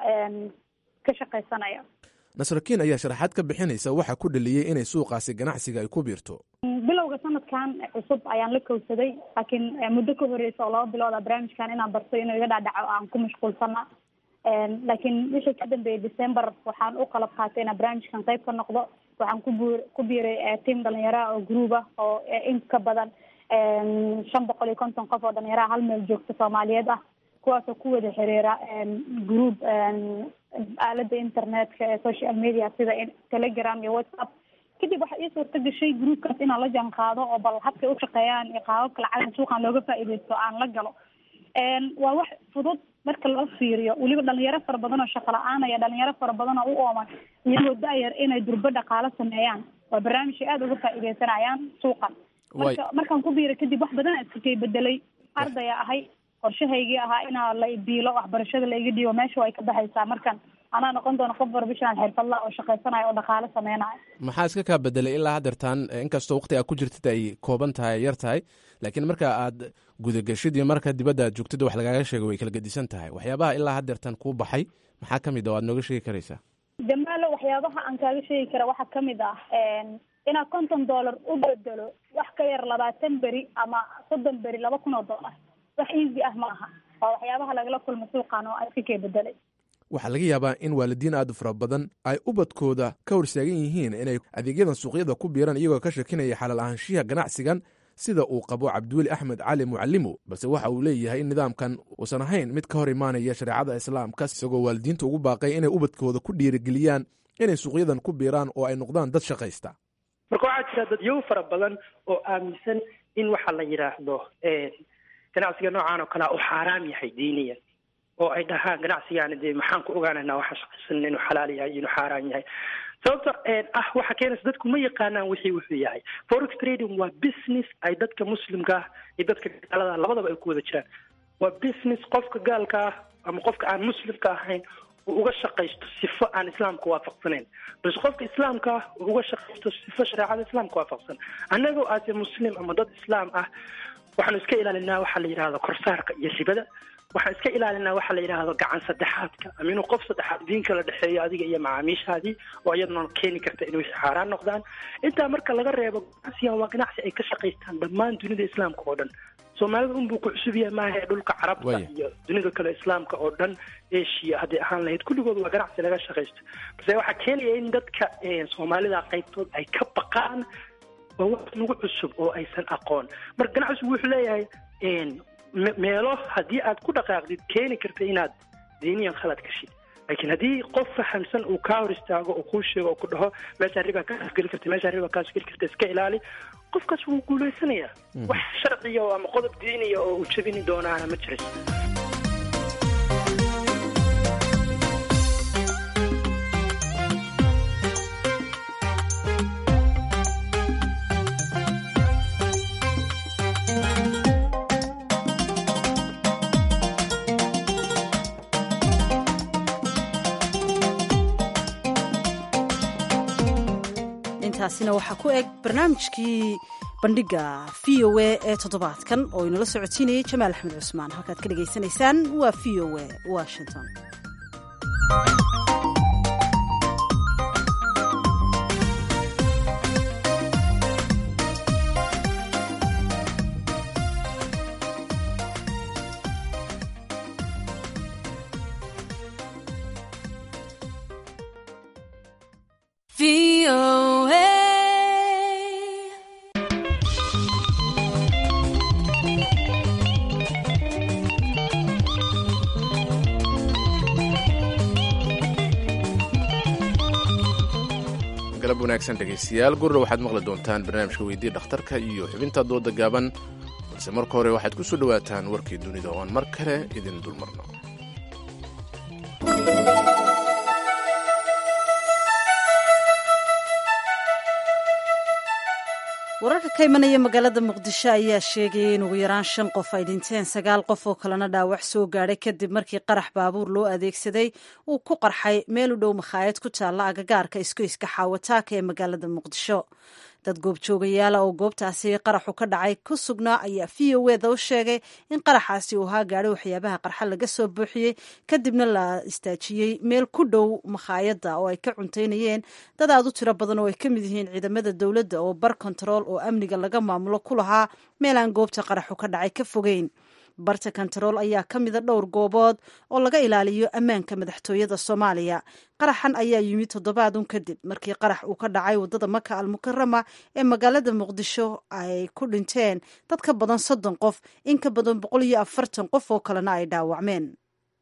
Speaker 11: ka shaqaysanaya
Speaker 2: nasrakiin ayaa sharaxaad ka bixinaysa waxaa ku dhaliyey inay suuqaasi ganacsiga ay ku biirto
Speaker 11: bilowga sanadkan cusub ayaan la kowsaday laakiin muddo ka horeysa oo laba bilooda barnaamijkan inaan barto inuu iga dhaadhaco aan ku mashquulsana laakiin wixii ka dambeeyay december waxaan u qalab qaatay inaan barnaamijkan qayb ka noqdo waxaan ku bu ku biiray tiam dhalinyaraha oo group ah oo in ka badan shan boqol iyo konton qof oo dhalinyaraha hal meel joogta soomaaliyeed ah kuwaasoo ku wada xiriira group aalada internetka ee social media sida telegram iyo whatsapp kadib waxaa ii suurta gashay groupkaas inaan la jaan qaado oo bal habkay u shaqeeyaan iyo qaababka lacagta suuqan looga faa'iideysto aan la galo waa wax fudud marka loo fiiriyo weliba dhalinyaro fara badan oo shaqo la-aanaya dhalinyaro fara badan oo u ooman iyagoo da-yar inay durbo dhaqaalo sameeyaan waa barnaamij ay aada uga faa'iideysanayaan suuqan marka markaan ku biiray kadib wax badan iskakay bedelay ardaya ahay qorshahaygii ahaa inaa la biilo waxbarashada la iga dhiibo meesha way ka baxaysaa markan anaa noqon doona qof barbishaan xirfadla oo shaqaysanaya oo dhaqaalo sameynaya
Speaker 2: maxaa iska kaa bedelay ilaa haddeertaan inkastoo waqti aad ku jirtid ay kooban tahay yar tahay laakiin marka aad gudagashid iyo marka dibadda aad joogtid wax lagaaga sheego way kala gedisan tahay waxyaabaha ilaa haddeertaan kuu baxay maxaa ka mid a o aad nooga sheegi karaysaa
Speaker 11: jamaalo waxyaabaha aan kaaga sheegi kara waxaa kamid ah inaad konton dollar u bedelo wax ka yar labaatan beri ama soddon beri laba kun oo dollar wax easy ah ma aha waa waxyaabaha lagala kulma suuqan oo iska kee bedelay
Speaker 2: waxaa laga yaabaa in waalidiin aad u fara badan ay ubadkooda ka horstaagan yihiin inay adeegyadan suuqyada ku biiraan iyagoo ka shakinaya xalaal ahaanshiha ganacsigan sida uu qabo cabdiweli axmed cali mucalimo balse waxa uu leeyahay in nidaamkan uusan ahayn mid ka hor imaanaya shareecada islaamka isagoo waalidiinta ugu baaqay inay ubadkooda ku dhiirigeliyaan inay suuqyadan ku biiraan oo ay noqdaan dad shaqaysta
Speaker 4: marka waxaa jira dadyow fara badan oo aaminsan in waxa la yidhaahdo ganacsiga noocan oo kalea uu xaaraam yahay diiniyan oo ay dhahaan ganacsigaana dee maxaan ku ogaanaynaa waxa shaqaysan inuu xalaal yahay inuu xaaraan yahay sababta ah waxa keenaysa dadku ma yaqaanaan wixii wuxuu yahay forex trading waa business ay dadka muslimka ah iyo dadka gaalada labadaba ay ku wada jiraan waa business qofka gaalka ah ama qofka aan muslimka ahayn uu uga shaqaysto sifo aan islaamka waafaqsanayn balse qofka islaamka ah uu uga shaqaysto sifo shareecada islaamka waafaqsan annagoo aase muslim ama dad islaam ah waxaanu iska ilaalinaa waxaa la yidhahdo korsaarka iyo ribada waxaan iska ilaalinaa waxaa la yidhaahdo gacan saddexaadka ama inuu qof saddexaad diinka la dhexeeyo adiga iyo macaamiishaadii oo iyaduna keeni karta inay xaaraan noqdaan intaa marka laga reebo ganacsigan waa ganacsi ay ka shaqaystaan dhammaan dunida islaamka oo dhan soomaalida unbuu ku cusub yahay maaha ee dhulka carabta iyo dunida kale islaamka oo dhan asia hadday ahaan lahayd kulligood waa ganacsi laga shaqaysto balse waxaa keenaya in dadka soomaalida qaybtood ay ka baqaan waa wax nagu cusub oo aysan aqoon marka ganacsigu wuxuu leeyahay meelo haddii aad ku dhaqaaqdid keeni karta inaad diiniyan khalad gashid laakiin haddii qof fahamsan uu kaa hor istaago oo kuu sheego oo ku dhaho meeshaan ribaa kaas geli karta meeshaan ribaa kaas geli karta iska ilaali qofkaas wuu guulaysanayaa wax sharciya ama qodob diiniya oo uu jabini doonaana ma jiris
Speaker 1: intaasina waxaa ku eg barnaamijkii bandhiga v o a ee toddobaadkan oo inala socodsiinayay jamaal axmed cusmaan halkaad ka dhegaysanaysaan waa v o a washington
Speaker 2: galab wanaagsan dhegaystayaal gurra waxaad maqli doontaan barnaamijka weydii dhakhtarka iyo xubinta dooda gaaban balse marka hore waxaad ku soo dhowaataan warkii dunida oo aan mar kale idin dulmarno
Speaker 1: wararka ka imanaya magaalada muqdisho ayaa sheegayay in ugu yaraan shan qof ay dhinteen sagaal qof oo kalena dhaawac soo gaadhay kadib markii qarax baabuur loo adeegsaday uu ku qarxay meel u dhow makhaayad ku taalla agagaarka iskoyska xaawataaka ee magaalada muqdisho dad goobjoogayaala oo goobtaasi qaraxu ka dhacay ku sugnaa ayaa v o eda u sheegay in qaraxaasi uu ahaa gaadhay waxyaabaha qarxa laga soo buuxiyey kadibna la istaajiyey meel ku dhow makhaayadda oo ay ka cuntaynayeen dad aad u tiro badan oo ay ka mid yihiin ciidamada dowladda oo bar kontarool oo amniga laga maamulo ku lahaa meel aan goobta qaraxu ka dhacay ka fogeyn barta kontarool ayaa ka mida dhowr goobood oo laga ilaaliyo ammaanka madaxtooyada soomaaliya qaraxan ayaa yimid toddobaadun kadib markii qarax uu ka dhacay waddada maka almukarama ee magaalada muqdisho ay ku dhinteen dad ka badan soddon qof in ka badan boqol iyo afartan qof oo kalena ay dhaawacmeen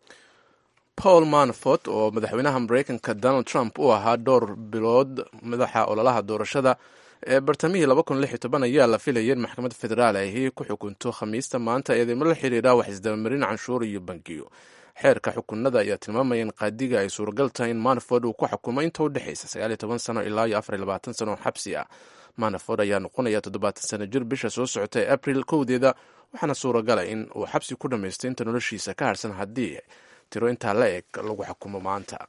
Speaker 2: paul manafort oo madaxweynaha mareykanka donald trump u ahaa dhowr bilood madaxa ololaha doorashada ee bartamihii ayaa la filayay in maxkamad federaal ahi ku xukunto khamiista maanta eedeymo la xiriira wax isdabamarin canshuur iyo bangiyo xeerka xukunada ayaa tilmaamaya in qaadiga ay suuragal tahay in manaford uu ku xukumo inta u dhexaysa sano ilaa iyo sano xabsi ah manaford ayaa noqonaya toddobaatan sano jir bisha soo socota ee abril kowdeeda waxaana suuragala in uu xabsi ku dhammaysto inta noloshiisa ka harsan haddii tiro intaa la eg lagu xukumo maanta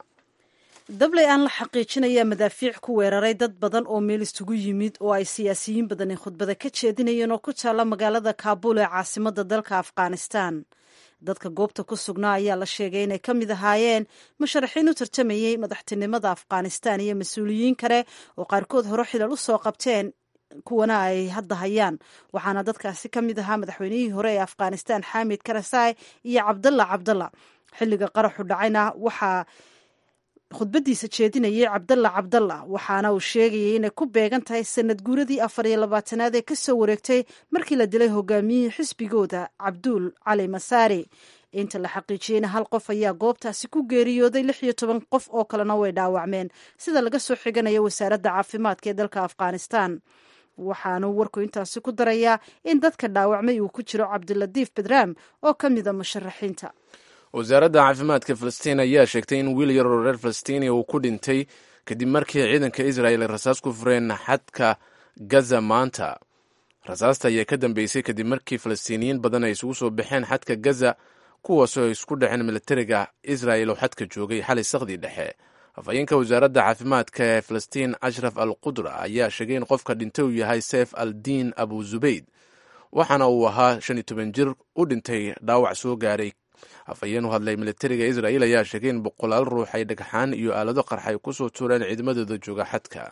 Speaker 1: dabley aan la xaqiijinaya madaafiic ku weeraray dad badan oo meel isugu yimid oo ay siyaasiyiin badani khudbada ka jeedinayeen oo ku taalla magaalada kaabul ee caasimada dalka afghanistan dadka goobta ku sugnaa ayaa la sheegay inay ka mid ahaayeen musharaxiin u tartamayey madaxtinimada afghanistan iyo mas-uuliyiin kale oo qaarkood hore xilal u soo qabteen kuwana ay hadda hayaan waxaana dadkaasi ka mid ahaa madaxweynihii hore ee afghanistan xamid karasaay iyo cabdalla cabdalla xilliga qaraxu dhacayna waxaa khudbadiisa jeedinayay cabdalla cabdalla waxaana uu sheegayay inay ku beegan tahay sanad guuradii afar iyo labaatanaad ee kasoo wareegtay markii la dilay hogaamiyihii xisbigooda cabduul cali masaari inta la xaqiijiyeyna hal qof ayaa goobtaasi ku geeriyooday lix iyo toban qof oo kalena way dhaawacmeen sida laga soo xiganayo wasaaradda caafimaadka ee dalka afghanistan waxaanu warku intaasi ku darayaa in dadka dhaawacmay uu ku jiro cabdilatiif bedram oo ka mida musharaxiinta
Speaker 2: wasaaradda caafimaadka falastiin ayaa sheegtay in wiil yar oo reer falastiiniya uu ku dhintay kadib markii ciidanka israel ay rasaas ku fureen xadka gaza maanta rasaasta ayaa ka dambeysay kadib markii falastiiniyiin badan ay isugu soo baxeen xadka gaza kuwaasoo ay isku dhaceen militariga israel oo xadka joogay xalay sakhdii dhexe afhayeenka wasaaradda caafimaadka ee falastiin ashraf al qudra ayaa sheegay in qofka dhintay uu yahay seef al diin abu zubayd waxaana uu ahaa shan iyo toban jir u dhintay dhaawac soo gaaray afhayeen u hadlay militariga israel ayaa sheegay in boqolaal ruux ay dhagxaan iyo aalado qarxay ku soo tuureen ciidamadooda jooga xadka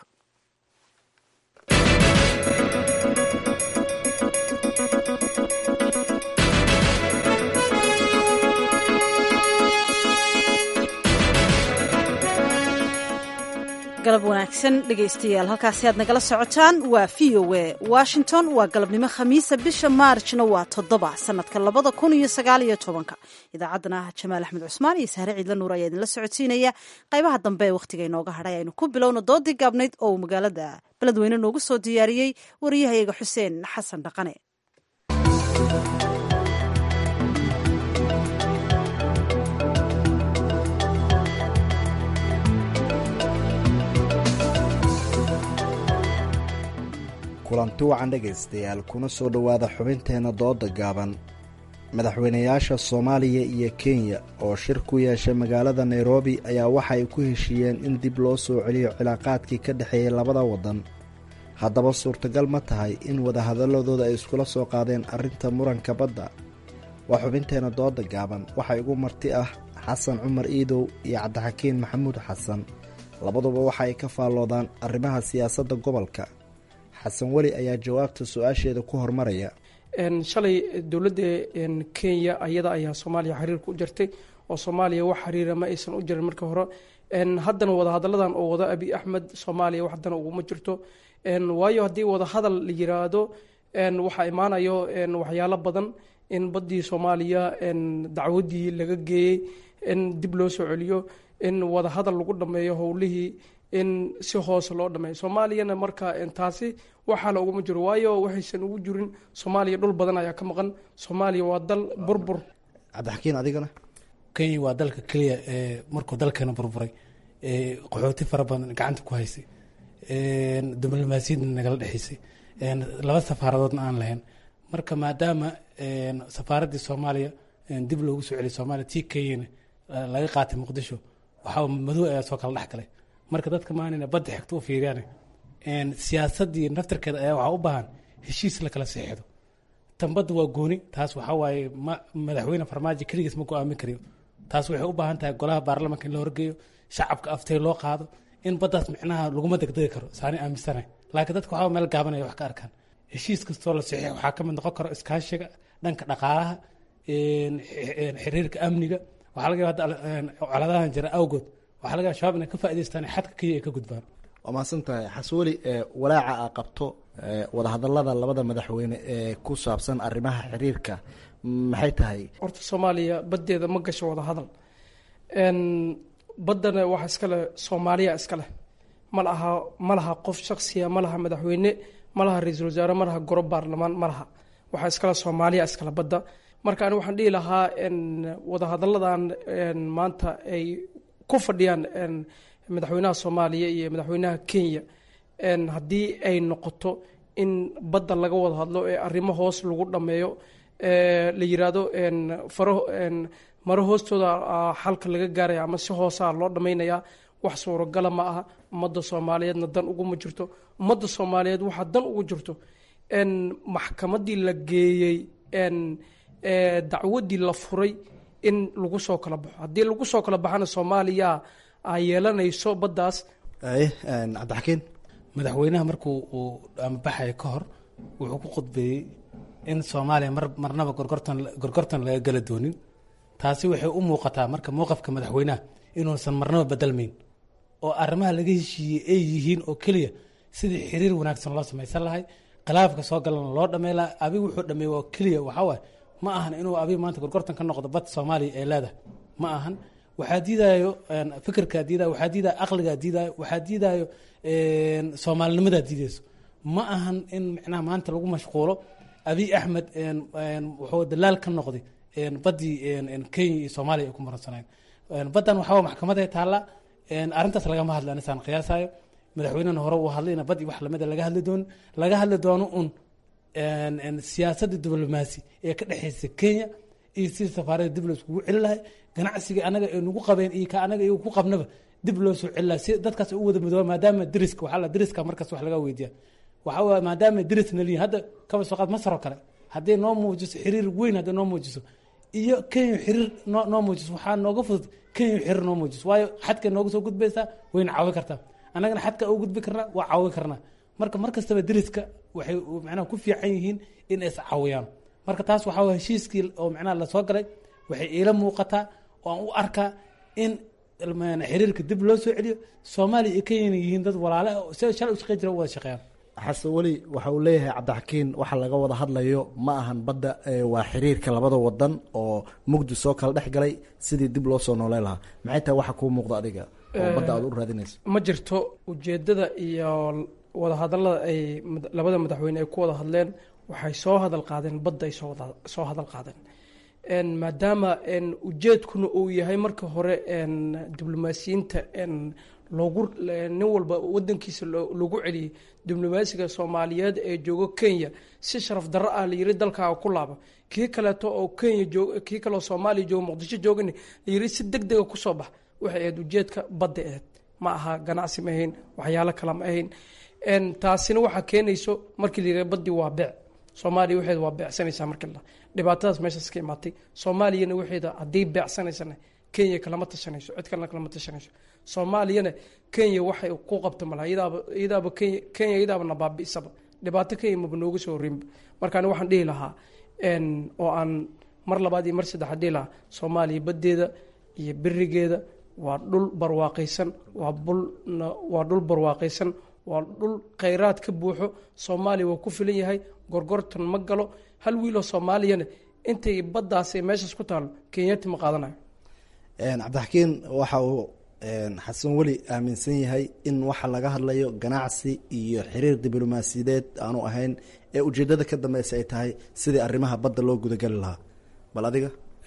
Speaker 1: galab wanaagsan dhegaystayaal halkaasi aad nagala socotaan waa v o a washington waa galabnimo khamiisa bisha maarjna waa toddoba sanadka labada kun iyo sagaal iyo tobanka idaacaddana jamaal axmed cusmaan iyo sahre ciidla nuur ayaa idinla socodsiinaya qaybaha dambe ee wakhtiga inooga hadhay aynu ku bilowno doodii gaabnayd oo uu magaalada beledweyne noogu soo diyaariyey wariyahayaga xuseen xasan dhaqane
Speaker 12: kulanti wacan dhegaystayaal kuna soo dhowaada xubinteenna dooda gaaban madaxweynayaasha soomaaliya iyo kenya oo shir ku yeeshay magaalada nairobi ayaa waxa ay ku heshiiyeen in dib loo soo celiyo cilaaqaadkii ka dhexeeyey labada waddan haddaba suurtagal ma tahay in wadahadaladooda ay iskula soo qaadeen arrinta muranka badda waa xubinteenna dooda gaaban waxaa igu marti ah xasan cumar iidow iyo cabdixakiin maxamuud xasan labaduba waxa ay ka faalloodaan arrimaha siyaasadda gobolka xasan weli ayaa jawaabta su-aasheeda ku hormaraya
Speaker 13: shalay dowladda kenya ayada ayaa soomaaliya xiriirka u jirtay oo soomaaliya wax xiriira ma aysan u jirin marka hore haddana wadahadalladan oo wada abi axmed soomaaliya wax haddana uguma jirto waayo haddii wadahadal la yiraahdo waxaa imaanayo waxyaalo badan in baddii soomaaliya dacwadii laga geeyey in dib loo soo celiyo in wadahadal lagu dhameeyo howlihii in si hoose loo dhameeyo soomaaliyana marka taasi waxaala uguma jiro waayo waxaysan ugu jirin soomaaliya dhul badan ayaa ka maqan soomaaliya waa dal burbur
Speaker 12: cabdixakiin adigana
Speaker 14: kenya waa dalka keliya ee markuu dalkeena burburay qaxooti fara badan gacanta ku haysay diblomaasiyadna nagala dhexaysay laba safaaradoodna aan lahayn marka maadaama safaaraddii soomaaliya dib loogu soo celiyay soomaaliya tii kenyana laga qaatay muqdisho waxaa madow ayaa soo kala dhex galay marka dadka maanina badda xigto u fiiriyaan siyaasaddii naftarkeeda ayaa waxaa u baahan heshiis la kala seexdo tan badda waa gooni taas waxaa waaye madaxweyne farmaajo keligiis ma go-aamin kariyo taas waxay u baahan tahay golaha baarlamanka in la horgeeyo shacabka aftay loo qaado in baddaas micnaha laguma degdegi karo saani aaminsanahay laakiin dadka waxaa meel gaabanaya wax ka arkaan heshiis kastoo la saxiix waxaa ka mid noqon karo iskaashiga dhanka dhaqaalaha xiriirka amniga waxaa laga yaaba coladahan jira awgood waxaa laga yaaba shabaab inay ka faa'idaystaan xadka kenya ay ka gudbaan
Speaker 12: waa mahadsan tahay xasweli walaaca a qabto wadahadalada labada madaxweyne ee ku saabsan arrimaha xiriirka maxay tahay
Speaker 13: horta soomaaliya baddeeda ma gasho wada hadal baddana waxa iskale soomaaliya iskaleh ma laha ma laha qof shaksiya ma laha madaxweyne ma laha ra-iisul wasaare ma laha goro baarlamaan ma laha waxaa iskale soomaaliya iskale badda marka ani waxaan dhihi lahaa wadahadalladan maanta ay ku fadhiyaan madaxweynaha soomaaliya iyo madaxweynaha kenya haddii ay noqoto in badda laga wada hadlo ee arrimo hoos lagu dhammeeyo la yiraahdo faro maro hoostooda xalka laga gaaraya ama si hoosaa loo dhammaynayaa wax suuragala ma aha ummadda soomaaliyeedna dan uguma jirto ummadda soomaaliyeed waxaa dan ugu jirto maxkamaddii la geeyey dacwaddii la furay in lagu soo kala baxo haddii lagu soo kala baxana soomaaliya ay yeelanayso baddaas
Speaker 12: cabdixakiin
Speaker 14: madaxweynaha markuu uu amabaxaya ka hor wuxuu ku khudbeeyey in soomaaliya mar marnaba gorgortan gorgortan laga gala doonin taasi waxay u muuqataa marka mowqafka madaxweynaha inuusan marnaba bedelmayn oo arrimaha laga heshiiyey ay yihiin oo keliya sidii xiriir wanaagsan loo samaysan lahay khilaafka soo galana loo dhamey laha abig wuxuu dhameey waa keliya waxaa waaye ma ahan inuu abig maanta gorgortan ka noqdo bad soomaaliya ee leedahay ma ahan waxaa diidayo fikirkaa diidayo waxaa diidayo aqligaa diidayo waxaa diidayo soomaalinimadaa diideyso ma ahan in micnaha maanta lagu mashquulo abiy axmed wuxuu dalaal ka noqday baddii kenya iyo soomaaliya ay ku maransanayn baddan waxaa maxkamaday taalla arrintaas lagama hadla anisaan qiyaasayo madaxweynena hore uu hadlay ina bad iyo wax lamida laga hadli doono laga hadli doono un siyaasadda diblomaasi ee ka dhexeysa kenya iyo sidii safaarada dib loo iskugu celi lahay ganacsiga anaga ay nagu qabeen iyo ka anaga iyagu ku qabnaba dib loo soo celi lahay si dadkaas u wada midooba maadaama deriska waxaa la deriska markaas wax laga weydiiya waxaa waye maadaama derisna liyin hadda kaba soo qaad masar oo kale haddii noo muujiso xiriir weyn haddii noo muujiso iyo kenya xiriir noo noo muujiso waxaa nooga fudud kenya xiriir noo muujiso waayo xadkay nooga soo gudbaysaa wayna caawin kartaa annagana xadka u gudbi karnaa waa caawin karnaa marka mar kastaba deriska waxay macnaha ku fiican yihiin in is caawiyaan marka taas waxaa waye heshiiskii oo macnaha lasoo galay waxay iila muuqataa oo aan u arkaa in xiriirka dib loo soo celiyo soomaaliya iyo kenyana yihiin dad walaale si shalay u shaqey jira u wada shaqeeyaan
Speaker 12: xasan weli waxa uu leeyahay cabdixakiin waxa laga wada hadlayo ma ahan badda waa xiriirka labada wadan oo mugdi soo kala dhex galay sidii dib loo soo nooleyn lahaa maxay tahay waxa kuu muuqda adiga oo badda aad u raadinayso
Speaker 13: ma jirto ujeedada iyo wadahadalada ay labada madaxweyne ay ku wada hadleen waxay soo hadal qaadeen badda ay soo hadal qaadeen maadaama ujeedkuna uu yahay marka hore diblomaasiyiinta loogu nin walba wadankiisa lagu celiyey diblomaasiga soomaaliyeed ee joogo kenya si sharaf darro ah layiri dalkaaga ku laaba kii kaleeto oo kenya joog kii kaleoo soomaaliya joogo muqdisho joogani layiri si deg dega kusoo bax waxay ahayd ujeedka badda aheyd ma aha ganacsi ma ahayn waxyaalo kale ma ahayn taasina waxaa keenayso markii layiri baddii waa beec soomaaliya waxeeda waa beecsanaysaa markii la dhibaatadaas meeshaas ka imaatay soomaaliyana waxeeda haddii beecsanaysana kenya kalama tashanayso cid kalena kalama tashanayso soomaaliyana kenya waxay ku qabto malaha iyadaaba iyadaaba kenya kenya iyadaaba nabaabi'isaba dhibaato kenya maba nooga soo horinba marka ani waxaan dhihi lahaa oo aan mar labaad iyo mar saddexaad dhihi lahaa soomaaliya baddeeda iyo berigeeda waa dhul barwaaqaysan waa bul waa dhul barwaaqaysan waa dhul khayraad ka buuxo soomaaliya waa ku filan yahay gorgortan ma galo hal wiiloo soomaaliyana intay baddaas ay meeshaas ku taalo kenyati ma qaadanayo
Speaker 12: cabdixakiin waxa uu xasan weli aaminsan yahay in waxa laga hadlayo ganacsi iyo xiriir diblomaasiyadeed aanu ahayn ee ujeedada ka dambeysa ay tahay sidii arrimaha badda loo gudagali lahaa bal adiga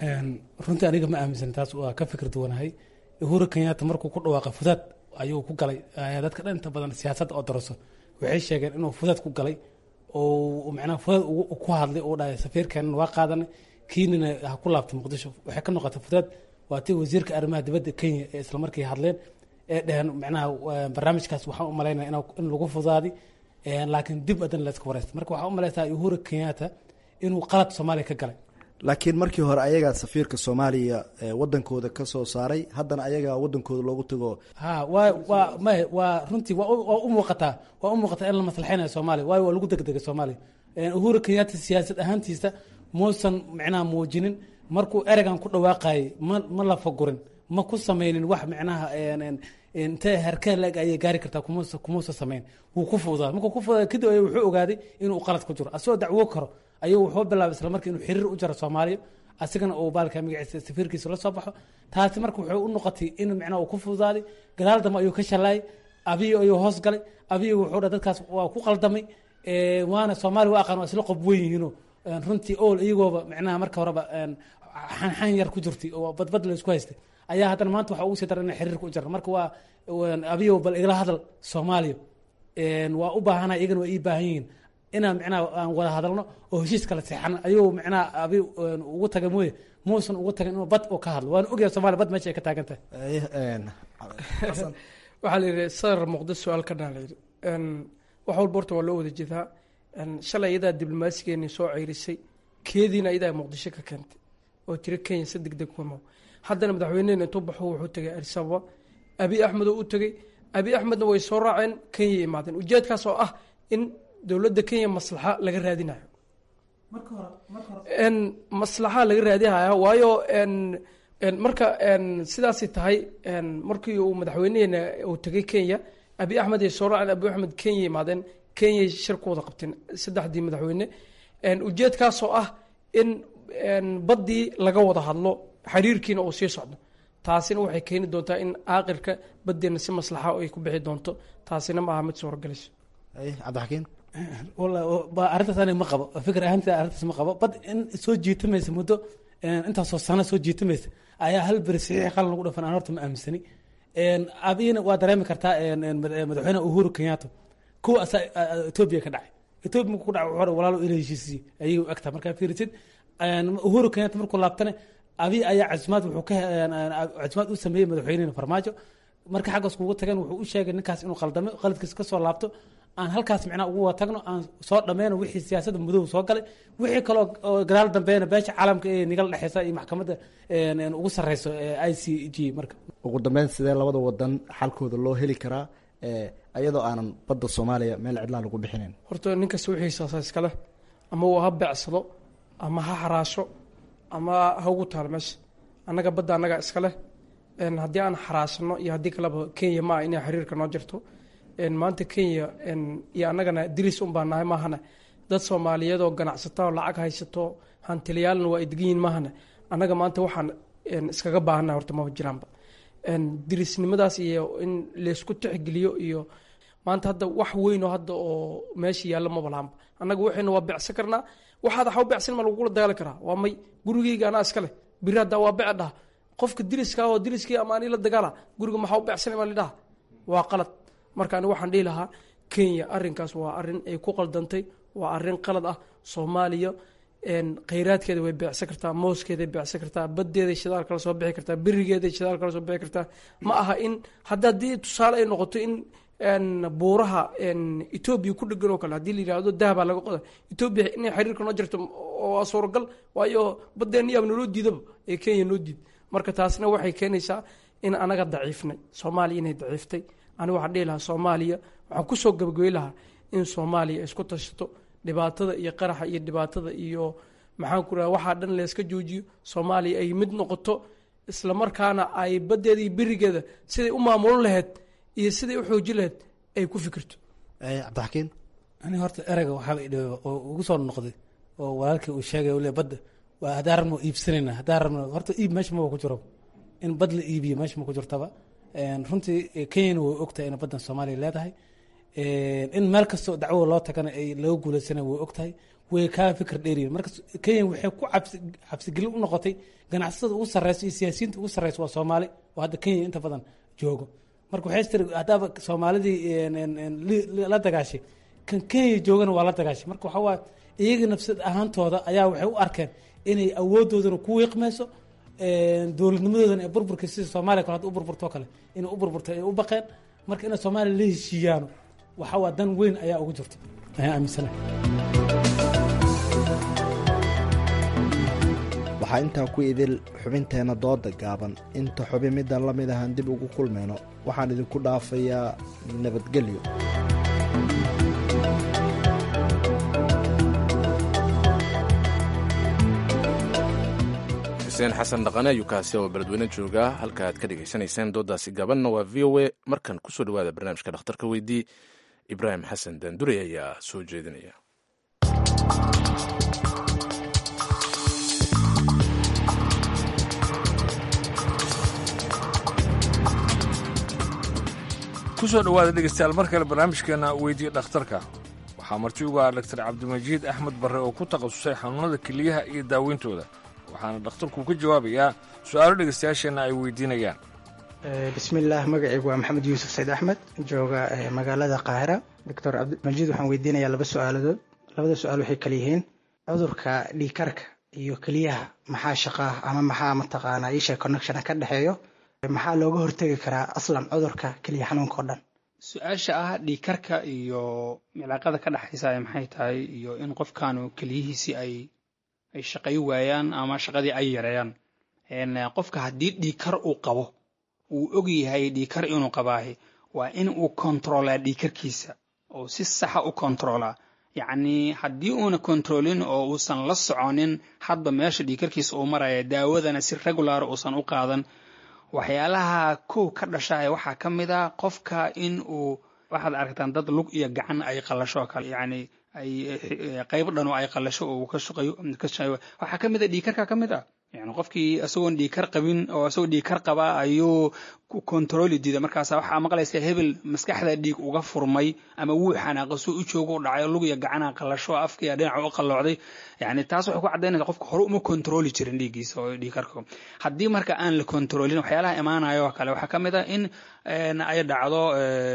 Speaker 14: runtii aniga ma aaminsan taas waa ka fikir duwanahay uhuru kenyatta markuu ku dhawaaqa fudaad ayuu ku galay dadka dhan inta badan siyaasadda oo daraso waxay sheegeen inuu fudaad ku galay oo macnaha fudaad ku hadlay uu dhahay safiirkeenan waa qaadanay kiinina ha ku laabtay muqdisho waxay ka noqotay fudaad waa tii wasiirka arrimaha dibadda kenya ee islamarkii hadleen ee dheheen macnaha barnaamijkaas waxaan u malaynaya in lagu fudaadi laakiin dib adan layska wareysta marka waxaa u malaysaa uhuru kenyatta inuu qalad soomaaliya ka galay
Speaker 12: laakiin markii hore ayagaa safiirka soomaaliya wadankooda ka soo saaray haddana ayagaa wadankooda loogu tago
Speaker 14: ha waa waa may waa runtii waa u muuqataa waa u muuqataa in la maslaxeynayo soomaaliya waayo waa lagu degdegay soomaaliya uhuru kenyatta siyaasad ahaantiisa muusan macnaha muujinin markuu ereygan ku dhawaaqayay ma ma la fagurin ma ku sameynin wax macnaha intee herkee leeg ayay gaari kartaa kumuusa kumuusa sameyn wuu ku fuudaa markuu ku fuudaa kadib ay wuxuu ogaaday inuu qalad ku jiro asagoo dacwo karo ayuu wuxuu bilaabay isla markii inuu xiriir u jaro soomaaliya asigana uu baalka magaciisa safiirkiisa la soo baxo taasi marka wuxuu u noqotay in macnaha uu ku fududaaday gadaal dambe ayuu ka shalaayay abiyo ayuu hoos galay abiyo wuxuu dha dadkaas waa ku qaldamay waana soomaaliya waa aqaan waa isla qob weyn yihiino runtii ool iyagooba macnaha marka horeba xanxan yar ku jirtay oo badbad la isku haystay ayaa haddana maanta waxa ugu sii daran in xiriirka u jara marka waa abiyo bal igala hadal soomaaliya waa u baahana iyagana waa ii baahan yihiin inaan macnaha aan wada hadalno oo heshiis kala seexano ayuu macnaha abi ugu taga mooye muusan ugu tagin inuu bad uu ka hadlo waana ogyahay somalia bad meesha ay ka taagan tahay
Speaker 13: waxaa la yidhi sadar muqdis su-aal ka dhaan la yidhi wax walba horta waa loo wada jeedaa shalay iyadaa diblomaasigeeni soo ceyrisay keediina iyadaa muqdisho ka keentay oo tiri kenya si deg deg kuma haddana madaxweynehena intuu baxo wuxuu tegay arisababa abi axmed oo u tegey abi axmedna way soo raaceen kenya imaadeen ujeedkaas oo ah in dowladda kenya maslaxa laga raadinayo maslaxa laga raadinaya waayo marka sidaasay tahay markii uu madaxweyneheena uu tegay kenya abi axmed ay soo raaceen abi axmed kenya imaadeen kenyay shir ku wada qabteen saddexdii madaxweyne ujeedkaasoo ah in baddii laga wada hadlo xiriirkiina uu sii socdo taasina waxay keeni doontaa in aakirka baddeena si maslaxa ay ku bixi doonto taasina ma aha mid suuragelayso
Speaker 12: cabdixakiin
Speaker 14: arrintaas aniga ma qabo fikir ahaanti arrintaas ma qabo bad in soo jiitamaysa muddo intaasoo sano soo jiitamaysa ayaa hal beri saxiix qalan lagu dhafan aan horta ma aaminsani abiyina waa dareemi kartaa madaxweyne uhuru kenyatta kuwa asaa etoobiya ka dhacay etoobiya markuu ku dhacay wuxuu walaalo ila heshiisiye ayay u egtaa markaa fiirisid uhuru kenyatta markuu laabtane abiy ayaa casimaad wuxuu ka casimaad u sameeyey madaxweynehena farmaajo marka xaggaas kugu tageen wuxuu u sheegay ninkaas inuu qaldamay qaladkiisa kasoo laabto aan halkaas micnaha ugu wada tagno aan soo dhameyno wixii siyaasadda mudow soo galay wixii kaloo gadaal dambeena beesha caalamka ee nigala dhexeysa iyo maxkamadda ugu sareyso i c g marka
Speaker 12: ugu dambeyn sidee labada wadan xalkooda loo heli karaa iyadoo aanan badda soomaaliya meel cidlaa lagu bixinayn
Speaker 13: horta ninkasta wixiisaasa iskale ama uu ha beecsado ama ha xaraasho ama ha ugu taalo meesha annaga badda annaga iskaleh haddii aan xaraashano iyo haddii kaleba kenya ma ah inay xiriirka noo jirto maanta kenya iyo annagana diris un baa nahay maahane dad soomaaliyeed oo ganacsata oo lacag haysato hantiliyaalna waa ay degan yihin maahane annaga maanta waxaan iskaga baahannahay horta maba jiraanba dirisnimadaas iyo in laysku tixgeliyo iyo maanta hadda wax weyn oo hadda oo meesha yaalla maba lahanba annaga waxayna waa becsan karnaa waxaad waxa u becsan ma lagugula dagaali karaa waa may gurigeyga anaa iska leh biri haddaa waa bece dhaha qofka diriska oo diriskii ama ani la dagaala guriga maxaa u becsan ma lidhaha waa qalad marka ani waxaan dhihi lahaa kenya arinkaas waa arin ay ku qaldantay waa arin qalad ah soomaaliya khayraadkeeda way beecsan kartaa mooskeeday beecsan kartaa badeeday shidaal kala soo bixi kartaa berigeeday shidaal kala soo bixi kartaa ma aha in hadda haddii tusaale ay noqoto in buuraha etoobiya ku dhegan oo kale haddii la yihahdo dahabaa laga qoda etoobiya inay xiriirka noo jirto waa suuragal waayo badeena yaab naloo diidaba ee kenya noo diid marka taasna waxay keenaysaa in anaga daciifnay soomaaliya inay daciiftay aniga waxaan dhihi lahaa soomaaliya waxaan kusoo gabagabey lahaa in soomaaliya isku tashato dhibaatada iyo qaraxa iyo dhibaatada iyo maxaan ku raha waxaa dhan layska joojiyo soomaaliya ay mid noqoto isla markaana ay badeeda iyo berigeeda siday u maamulin lahayd iyo siday u xoojin lahayd ay ku fikirto
Speaker 12: cabdixakiin
Speaker 14: ani horta ereyga waxaa oo ugu soo noqday oo walaalkii uu sheegay le badda waa haddaan rabno iibsanayna haddaan rabno horta iib meesha maba ku jiro in bad la iibiyo meesha ma ku jirtaba runtii kenyana way ogtahay in baddan soomaaliya leedahay in meel kastoo dacwo loo tagana ay laga guuleysana way ogtahay way kaa fikir dheeriyin marka kenya waxay ku cabsi cabsigelin u noqotay ganacsatada ugu sarreysa iyo siyaasiyiinta ugu sarreysa waa soomaali oo hadda kenya inta badan joogo marka waxay tiri haddaaba soomaalidii la dagaashay kan kenya joogana waa la dagaashay marka waxaa waa iyaga nafsad ahaantooda ayaa waxay u arkeen inay awoodoodana ku wiiqmeyso dowladnimadoodana ee burburka sida soomaaliya kale hadda u burburtoo kale inay u burburto ay u baqeen marka inay soomaaliya la heshiiyaano waxaa waa dan weyn ayaa ugu jirta ayaan aaminsanahay
Speaker 12: waxaa intaa ku idil xubinteenna dooda gaaban inta xubin middan la mid ahaan dib ugu kulmayno waxaan idinku dhaafayaa nabadgelyo
Speaker 2: xuseen xasan dhaqane ayuu kaasi oo beledweyne jooga halka aad ka dhegaysanayseen doodaasi gabanna waa v o a markan kusoo dhawaada barnaamijka dhakhtarka weydii ibraahim xasan daandure ayaa soo jeedinaya
Speaker 7: kusoo dhowaada dhegeystayaal mar kale barnaamijkeena weydiye dhakhtarka waxaa marti uga ah daktar cabdimajiid axmed barre oo ku takhasusay xanuunada keliyaha iyo daaweyntooda waxaana dhakhtarku ka jawaabayaa su-aalo dhegeystayaasheenna ay weydiinayaan
Speaker 15: bismillaah magacaygu waa maxamed yuusuf sayd axmed jooga magaalada qaahira doctor cabdimajiid waxaan weydiinayaa laba su-aaladood labada su-aal waxay kala yihiin cudurka dhiikarka iyo keliyaha maxaa shaqaah ama maxaa mataqaanaa isha connectiona ka dhexeeyo maxaa looga hortegi karaa aslan cudurka keliya xanuunka oo dhan
Speaker 16: su-aasha ah dhiikarka iyo cilaaqada ka dhexaysa maxay tahay iyo in qofkaanu keliyihiisii ay ay shaqay waayaan ama shaqadii ay yareeyaan qofka haddii dhiikar uu qabo uu og yahay dhiikar inuu qabaahi waa in uu kontroolaa dhiikarkiisa oo si saxa u kontroolaa yacni haddii uuna kontroolin oo uusan la soconin hadba meesha dhiikarkiisa uu maraya daawadana si regular uusan u qaadan waxyaalaha kow ka dhashaay waxaa ka mid a qofka in uu waxaad aragtaan dad lug iyo gacan ay qalasho kale yacni ay qayb dhan oo ay qalasho oo ka shaqeeyo ka shaqeeyo waxaa ka mid a dhiikarka ka mid ah yani qofkii isagoon dhiikar qabin oo isagoo dhiikar qaba ayuu ku kontrooli diida markaasa waxaa maqlaysa hebel maskaxda dhiig uga furmay ama wuu xanaaqo soo u joogo u dhacay lug iyo gacana qalasho afkiya dhinaca u qalloocday yani taas waxay ku caddaynaysa qofka hore uma kontrooli jirin dhiiggiisa oo dhiikarka haddii marka aan la kontroolin waxyaalaha imaanayo oo kale waxaa ka mid ah in ay dhacdo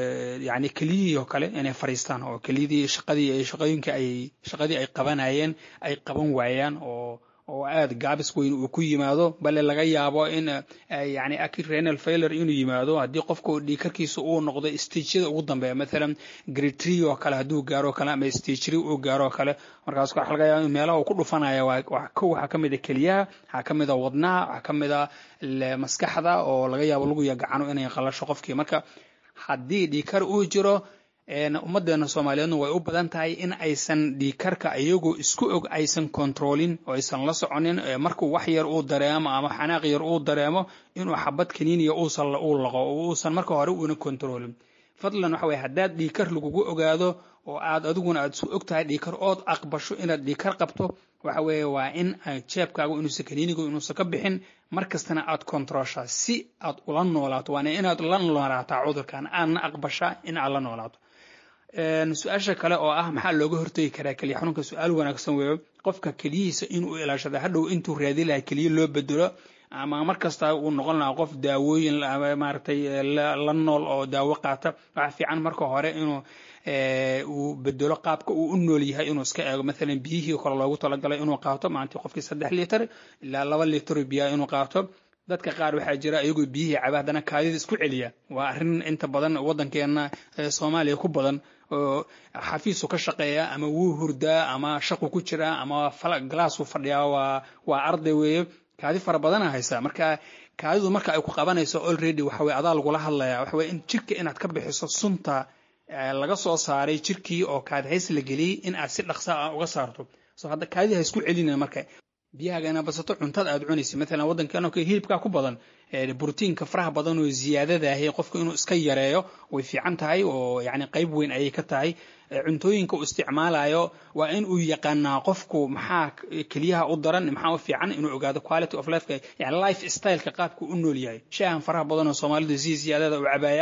Speaker 16: yani keliyihii oo kale inay fariistaan oo keliyadii shaqadii shaqooyinka ay shaqadii ay qabanayeen ay qaban waayaan oo oo aad gaabis weyn uu ku yimaado bale laga yaabo in yani renal failure inuu yimaado haddii qofka dhiikarkiisa uu noqdo stageyada ugu dambeeya mathalan grade three oo kale hadduu gaaro kale ama stage three uu gaaro kale markaas waxa laga yaaba in meelaha uu ku dhufanaya waa kow waxaa ka mid a keliyaha waxaa ka mid a wadnaha waxaa ka mid a maskaxda oo laga yaabo lagu yagacano inay qalasho qofkii marka haddii dhiikar uu jiro ummaddeena soomaaliyeedna way u badan tahay in aysan dhiikarka iyagoo isku og aysan kontroolin oo aysan la soconin markuu wax yar uu dareemo ama xanaaq yar uu dareemo inuu xabad kaniiniya uusan uu laqo oo uusan marka hore uuna kontroolin fadlan waxa weye haddaad dhiikar lagugu ogaado oo aad adiguna aad isu og tahay dhiikar ood aqbasho inaad dhiikar qabto waxa weeye waa in jeebkaagu inuusan kaniinigu inuusan ka bixin mar kastana aad kontrooshaa si aad ula noolaato waana inaad la noolaataa cudurkan aadna aqbashaa in aad la noolaato su-aasha kale oo ah maxaa looga hortegi karaa keliya xanuunka su-aal wanaagsan weeyo qofka keliyihiisa inuu ilaashada hadhow intuu raadi lahaa keliya loo bedelo ama mar kasta uu noqon lahaa qof daawooyin maaragtay la nool oo daawo qaata waxaa fiican marka hore inuu uu bedelo qaabka uu u nool yahay inuu iska eego maalan biyihii kale loogu talagalay inuu qaato maalintii qofkii saddex litir ilaa laba litir biyaa inuu qaato dadka qaar waxaa jira iyagoo biyihii caba haddana kaadida isku celiya waa arrin inta badan waddankeena soomaaliya ku badan oo xafiisu ka shaqeeya ama wuu hurdaa ama shaqu ku jiraa ama galaasuu fadhiyaa waa waa arday weeye kaadi fara badana haysaa marka kaadidu marka ay ku qabanayso already waxa weye adaa lagula hadlayaa waxa weye in jirka inaad ka bixiso sunta laga soo saaray jirkii oo kaadi hays la geliyey in aad si dhaqsa ah uga saarto so hadda kaadida ha isku celinaya marka biyahaaga inaad basato cuntada aad cunaysa maalan waddankeena kale hilibkaa ku badan brotiinka faraha badan oo ziyaadadaah qofku inuu iska yareeyo way fiican tahay oo yani qayb weyn ayay ka tahay cuntooyinka uu isticmaalayo waa in uu yaqaanaa qofku maxaa keliyaha u daran maxaa u fiican inuu ogaado quality of life yani life styleka qaabku u nool yahay shaahan faraha badan oo soomaalidu si ziyaadada u cabaayaan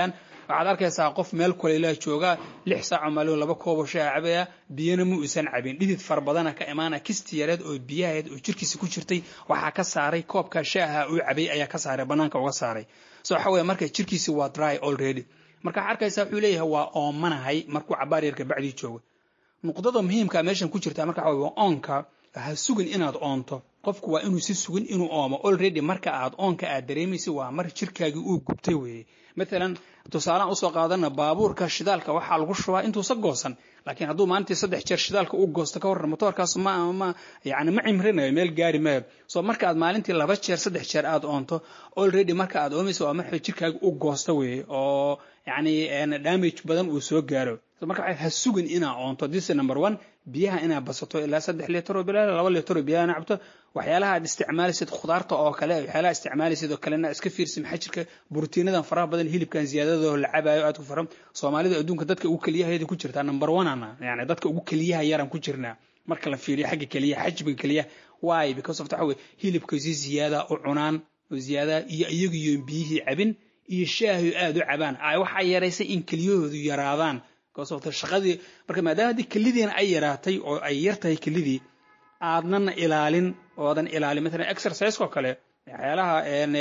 Speaker 16: waxaad arkaysaa qof meel kuleylaa jooga lix saaco maalin laba koobo shaa cabaya biyana ma uusan cabin dhidid fara badana ka imaana kisti yareed oo biyahayd oo jirkiisa ku jirtay waxaa ka saaray koobka shaaha uu cabay ayaa ka saaray banaanka uga saaray so waxa weeye marka jirkiisi waa dry already marka waxaa arkaysaa wuxuu leeyahay waa oomanahay markuu cabaar yarka bacdii joogo nuqdada muhiimka meeshan ku jirta marka waxa waa oonka ha sugin inaad oonto qofku waa inuu si sugin inuu oomo already marka aad oonka aad dareemaysa waa mar jirkaagii uu gubtay weeye mathalan tusaalaan usoo qaadana baabuurka shidaalka waxaa lagu shubaa intuusa goosan laakiin hadduu maalintii saddex jeer shidaalka u goosto ka warran motoorkaas ma ma yani ma cimrinayo meel gaari maayo so marka aad maalintii laba jeer saddex jeer aad oonto already marka aad oomaysa waa marka jirkaaga u goosta weeye oo yani damage badan uu soo gaaro marka ha sugin inaa oonto this number one biyaha inaa basato ilaa saddex litar oo bilaal laba litar oo biyaha cabto waxyaalaha aad isticmaalaysid khudaarta oo kale waxyaalaha isticmaalaysid oo kalena iska fiirsi maxaa jirka borotiinadan faraha badan hilibkan ziyaadada la cabaayo aad ku faran soomaalida adduunka dadka ugu keliyaheeda ku jirtaa number one ana yani dadka ugu keliyaha yaran ku jirnaa marka la fiiriyo xagga keliyaha xajmiga keliyaha why because of waxa weye hilibka si ziyaada u cunaan oo ziyaada iyo iyagu iyo biyihii cabin iyo shaahi aad u cabaan waxaa yaraysay in keliyahoodu yaraadaan shaqadii marka maadaama haddii kelidiina ay yaraatay oo ay yar tahay kelidii aadnana ilaalin oodan ilaalin maalan exercise oo kale waxyaalaha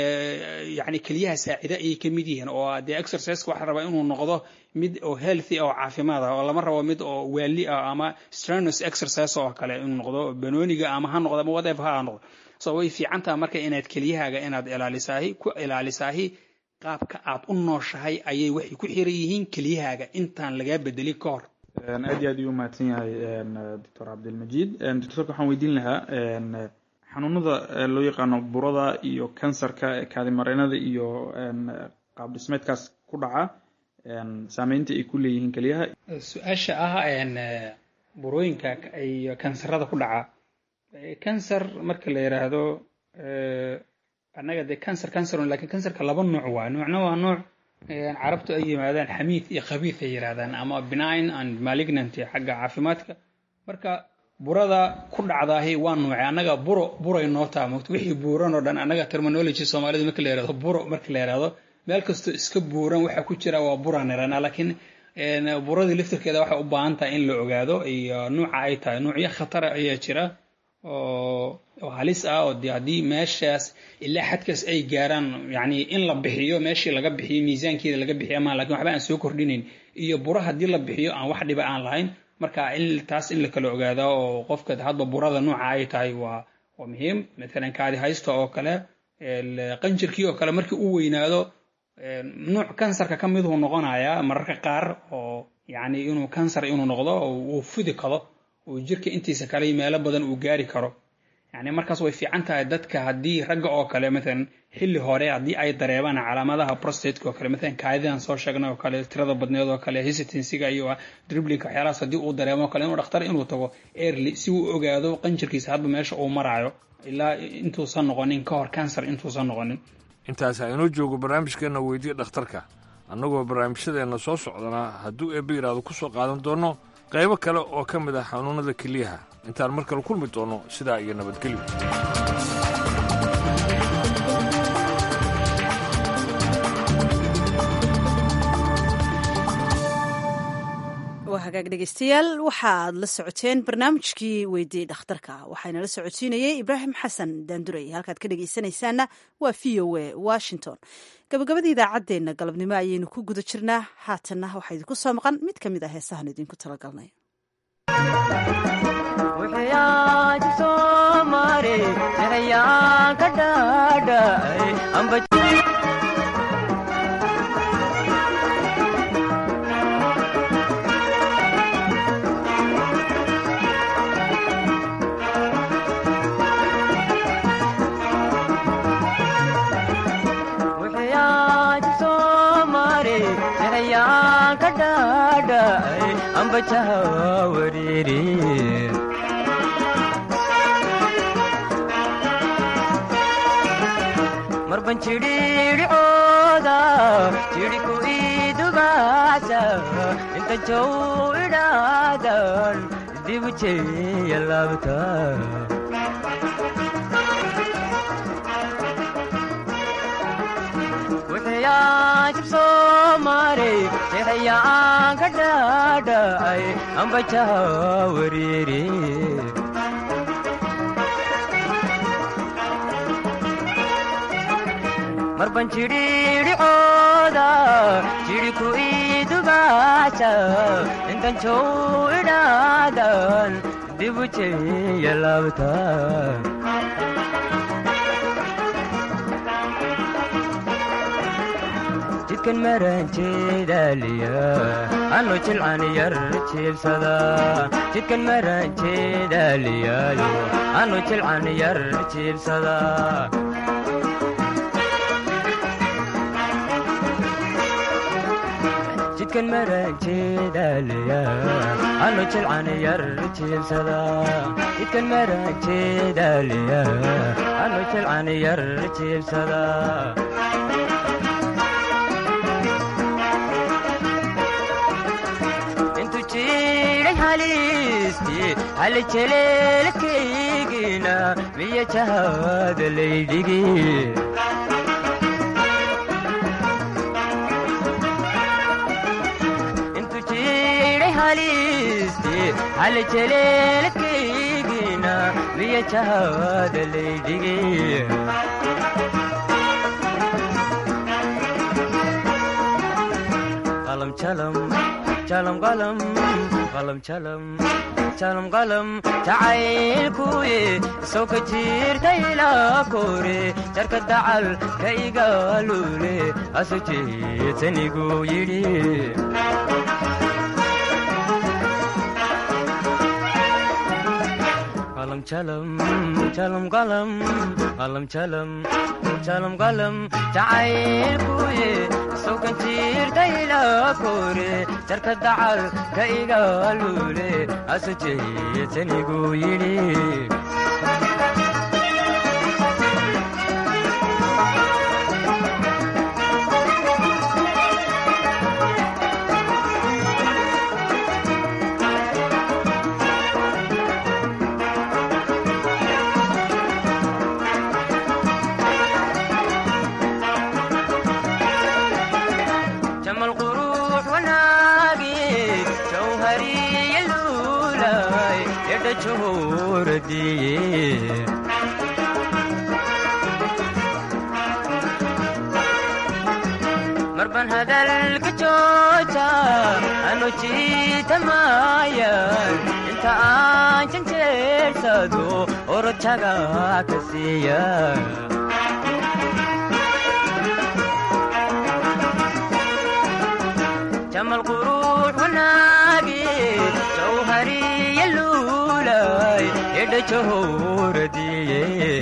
Speaker 16: yani keliyaha saacida ayay ka mid yihiin oo dee exerciseka waxaa rabaa inuu noqdo mid oo healthy oo caafimaad ah oo lama rabo mid oo waali ah ama strenuous exercise oo kale inuu noqdo banooniga ama ha noqdo ama whatever ha noqdo so way fiican taha marka inaad keliyahaaga inaad ilaalisaahi ku ilaalisaahi qaabka aad u nooshahay ayay waxay ku xiran yihiin keliyahaaga intaan lagaa bedelin ka hor
Speaker 17: aad iyo aad ayuu umahadsan yahay doctor cabdilmajiid doctorka waxaan weydiin lahaa xanuunada loo yaqaano burada iyo kansarka kaadimareynada iyo qaab dhismeedkaas ku dhaca saameynta ay ku leeyihiin keliyaha
Speaker 16: su-aasha ah burooyinka iyo kansarada ku dhaca kansar marka la yiraahdo annaga dee cancer cancer lakin cancerka laba nooc waa noocna waa nooc carabtu ay yimaadaan xamiid iyo khabiith ay yirahdaan ama benign and malignant xagga caafimaadka marka burada ku dhacdaahi waa nooce annaga buro buray noo taa mogto wixii buuran oo dhan annaga terminology soomaalida marka la yirahdo buro marka la yirahdo meel kastoo iska buuran waxaa ku jira waa buraan iranaa laakiin buradii laftirkeeda waxay u baahan tahay in la ogaado iyo nuuca ay tahay nuucyo khatara ayaa jira oo halis ah oo de haddii meeshaas ilaa xadkaas ay gaaraan yani in la bixiyo meeshii laga bixiyo miisaankeeda laga bixiyo ama lakin waxba aan soo kordhinayn iyo buro haddii la bixiyo aan wax dhiba aan lahayn marka in taas in la kala ogaado oo qofka hadba burada nooca ay tahay waa waa muhiim matalan kaadi haysta oo kale qanjirkii oo kale markii u weynaado nuuc kansarka ka miduu noqonayaa mararka qaar oo yani inuu kansar inuu noqdo oo uu fudi karo uu jirka intiisa kale meelo badan uu gaari karo yani markaas way fiican tahay dadka haddii ragga oo kale maalan xilli hore haddii ay dareebaan calaamadaha prostateka oo kale maalan kaadidan soo sheegnay oo kale tirada badneed oo kale hesitansiga iyo driblinka waxyaalahaas haddii uu dareemo oo kale inuu dhakhtar inuu tago early si uu ogaado qanjirkiisa hadba meesha uu maraayo ilaa intuusan noqonin ka hor cancer intuusan noqonin
Speaker 7: intaas inoo joogo barnaamijkeenna weydiye dhakhtarka annagoo barnaamijyadeenna soo socdana hadduu eebbe yidhaahdo ku soo qaadan doono qaybo kale oo ka mid ah xanuunnada keliyaha intaan mar kale kulmi doono sidaa iyo nabadgelyo
Speaker 1: waa hagaag dhegeystayaal waxaad la socoteen barnaamijkii weydiyey dhakhtarka waxaana la socodsiinayey ibraahim xasan daandurey halkaad ka dhegeysanaysaana waa v o a washington gabagabada idaacaddeenna galabnimo ayaynu ku guda jirnaa haatanna waxaa idinku soo maqan mid ka mid ah heesahan idinku talagalnay
Speaker 18: marban jidhiidhicooda jidhiku idubaasa inta jow idhaadan dibu jeya laabta maarey jeexayaan ka dhaadhacay ambajaha wariiri marban jidhiidhicooda jidhi ku idubaasa intan jow idhaadan dibu jeya laabta jidkan maranjeedaaliya anu jilcan yar jiibsada jidkan maranjeedaaliyaayo anu jilcan yar jiibsada jidkan maranjeedaaliya anu jilcan yar jiibsada jidkan maranjeedaaliya anu jilcan yar jiibsada halijeleelkaygina miya jahada laydhigi intu jiidhay halisti halijeleelkaygina miya jahada laydhigi qalam jalam jalam qalam qalam jalam jalam qalam jacaylkuye soo ka jiirtayla kore jarka dacal ka igaalule asu jeedsanigu yidhi qalam jalam jalam qalam qalam jalam jalam qalam jacaylkuye soo ka jiirtayla kore jarka dacal ka igaalule asu jeedsanigu yidhi jamal quruux wanaagi jawhariya luulay edha johoradiye marban hadalka jooja anu jiitamayan inta aan janjeersado orojaga ka siiya jamal quruux wanaagi jawhariya luulay edha johoradiye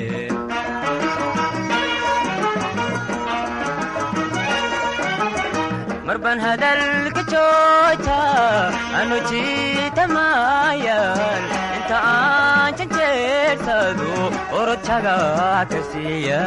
Speaker 18: marban hadalka jooja anu jiitamayan inta aan janjeersado orojaga ka siiya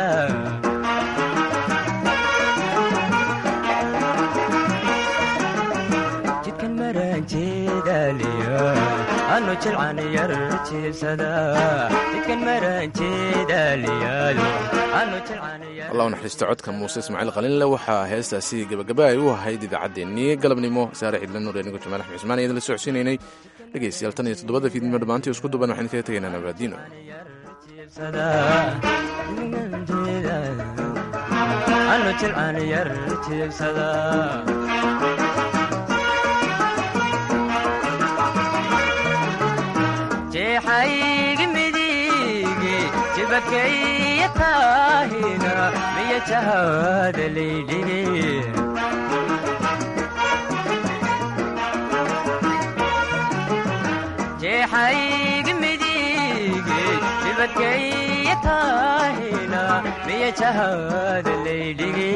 Speaker 18: jidkan maranjeedaaliya anu jilcan yar jiibsada jidkan maranjeedaaliyaayo anu jilcan yar
Speaker 2: allah u naxariista codka muuse ismaaciil qalinle waxaa heestaasi gabagaba ay u ahayd idaacaddeenii galabnimo saare cidla nuur anigo jamaal axmed cusmaan ayaan la socodsiinaynay dhegeystayaal tan iyo toddobada fiidnimo dhammaantii isku duban waxaan kaga tegaynaa nabaadiino
Speaker 18: anu jilcan yar jiibsada jeexaygi midigi jibakaya taahina miya jahada laydhigi jeexaygi midigi jibakaya taahina miya jahada laydhigi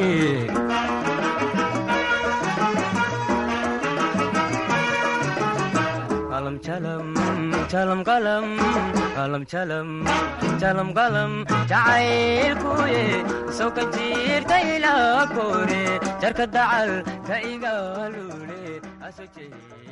Speaker 18: qalam jalam jalam qalam qalam jalam jalam qalam jacaylkuye soo ka jiirtayla kore jarka dacal ka igaalule aso jeey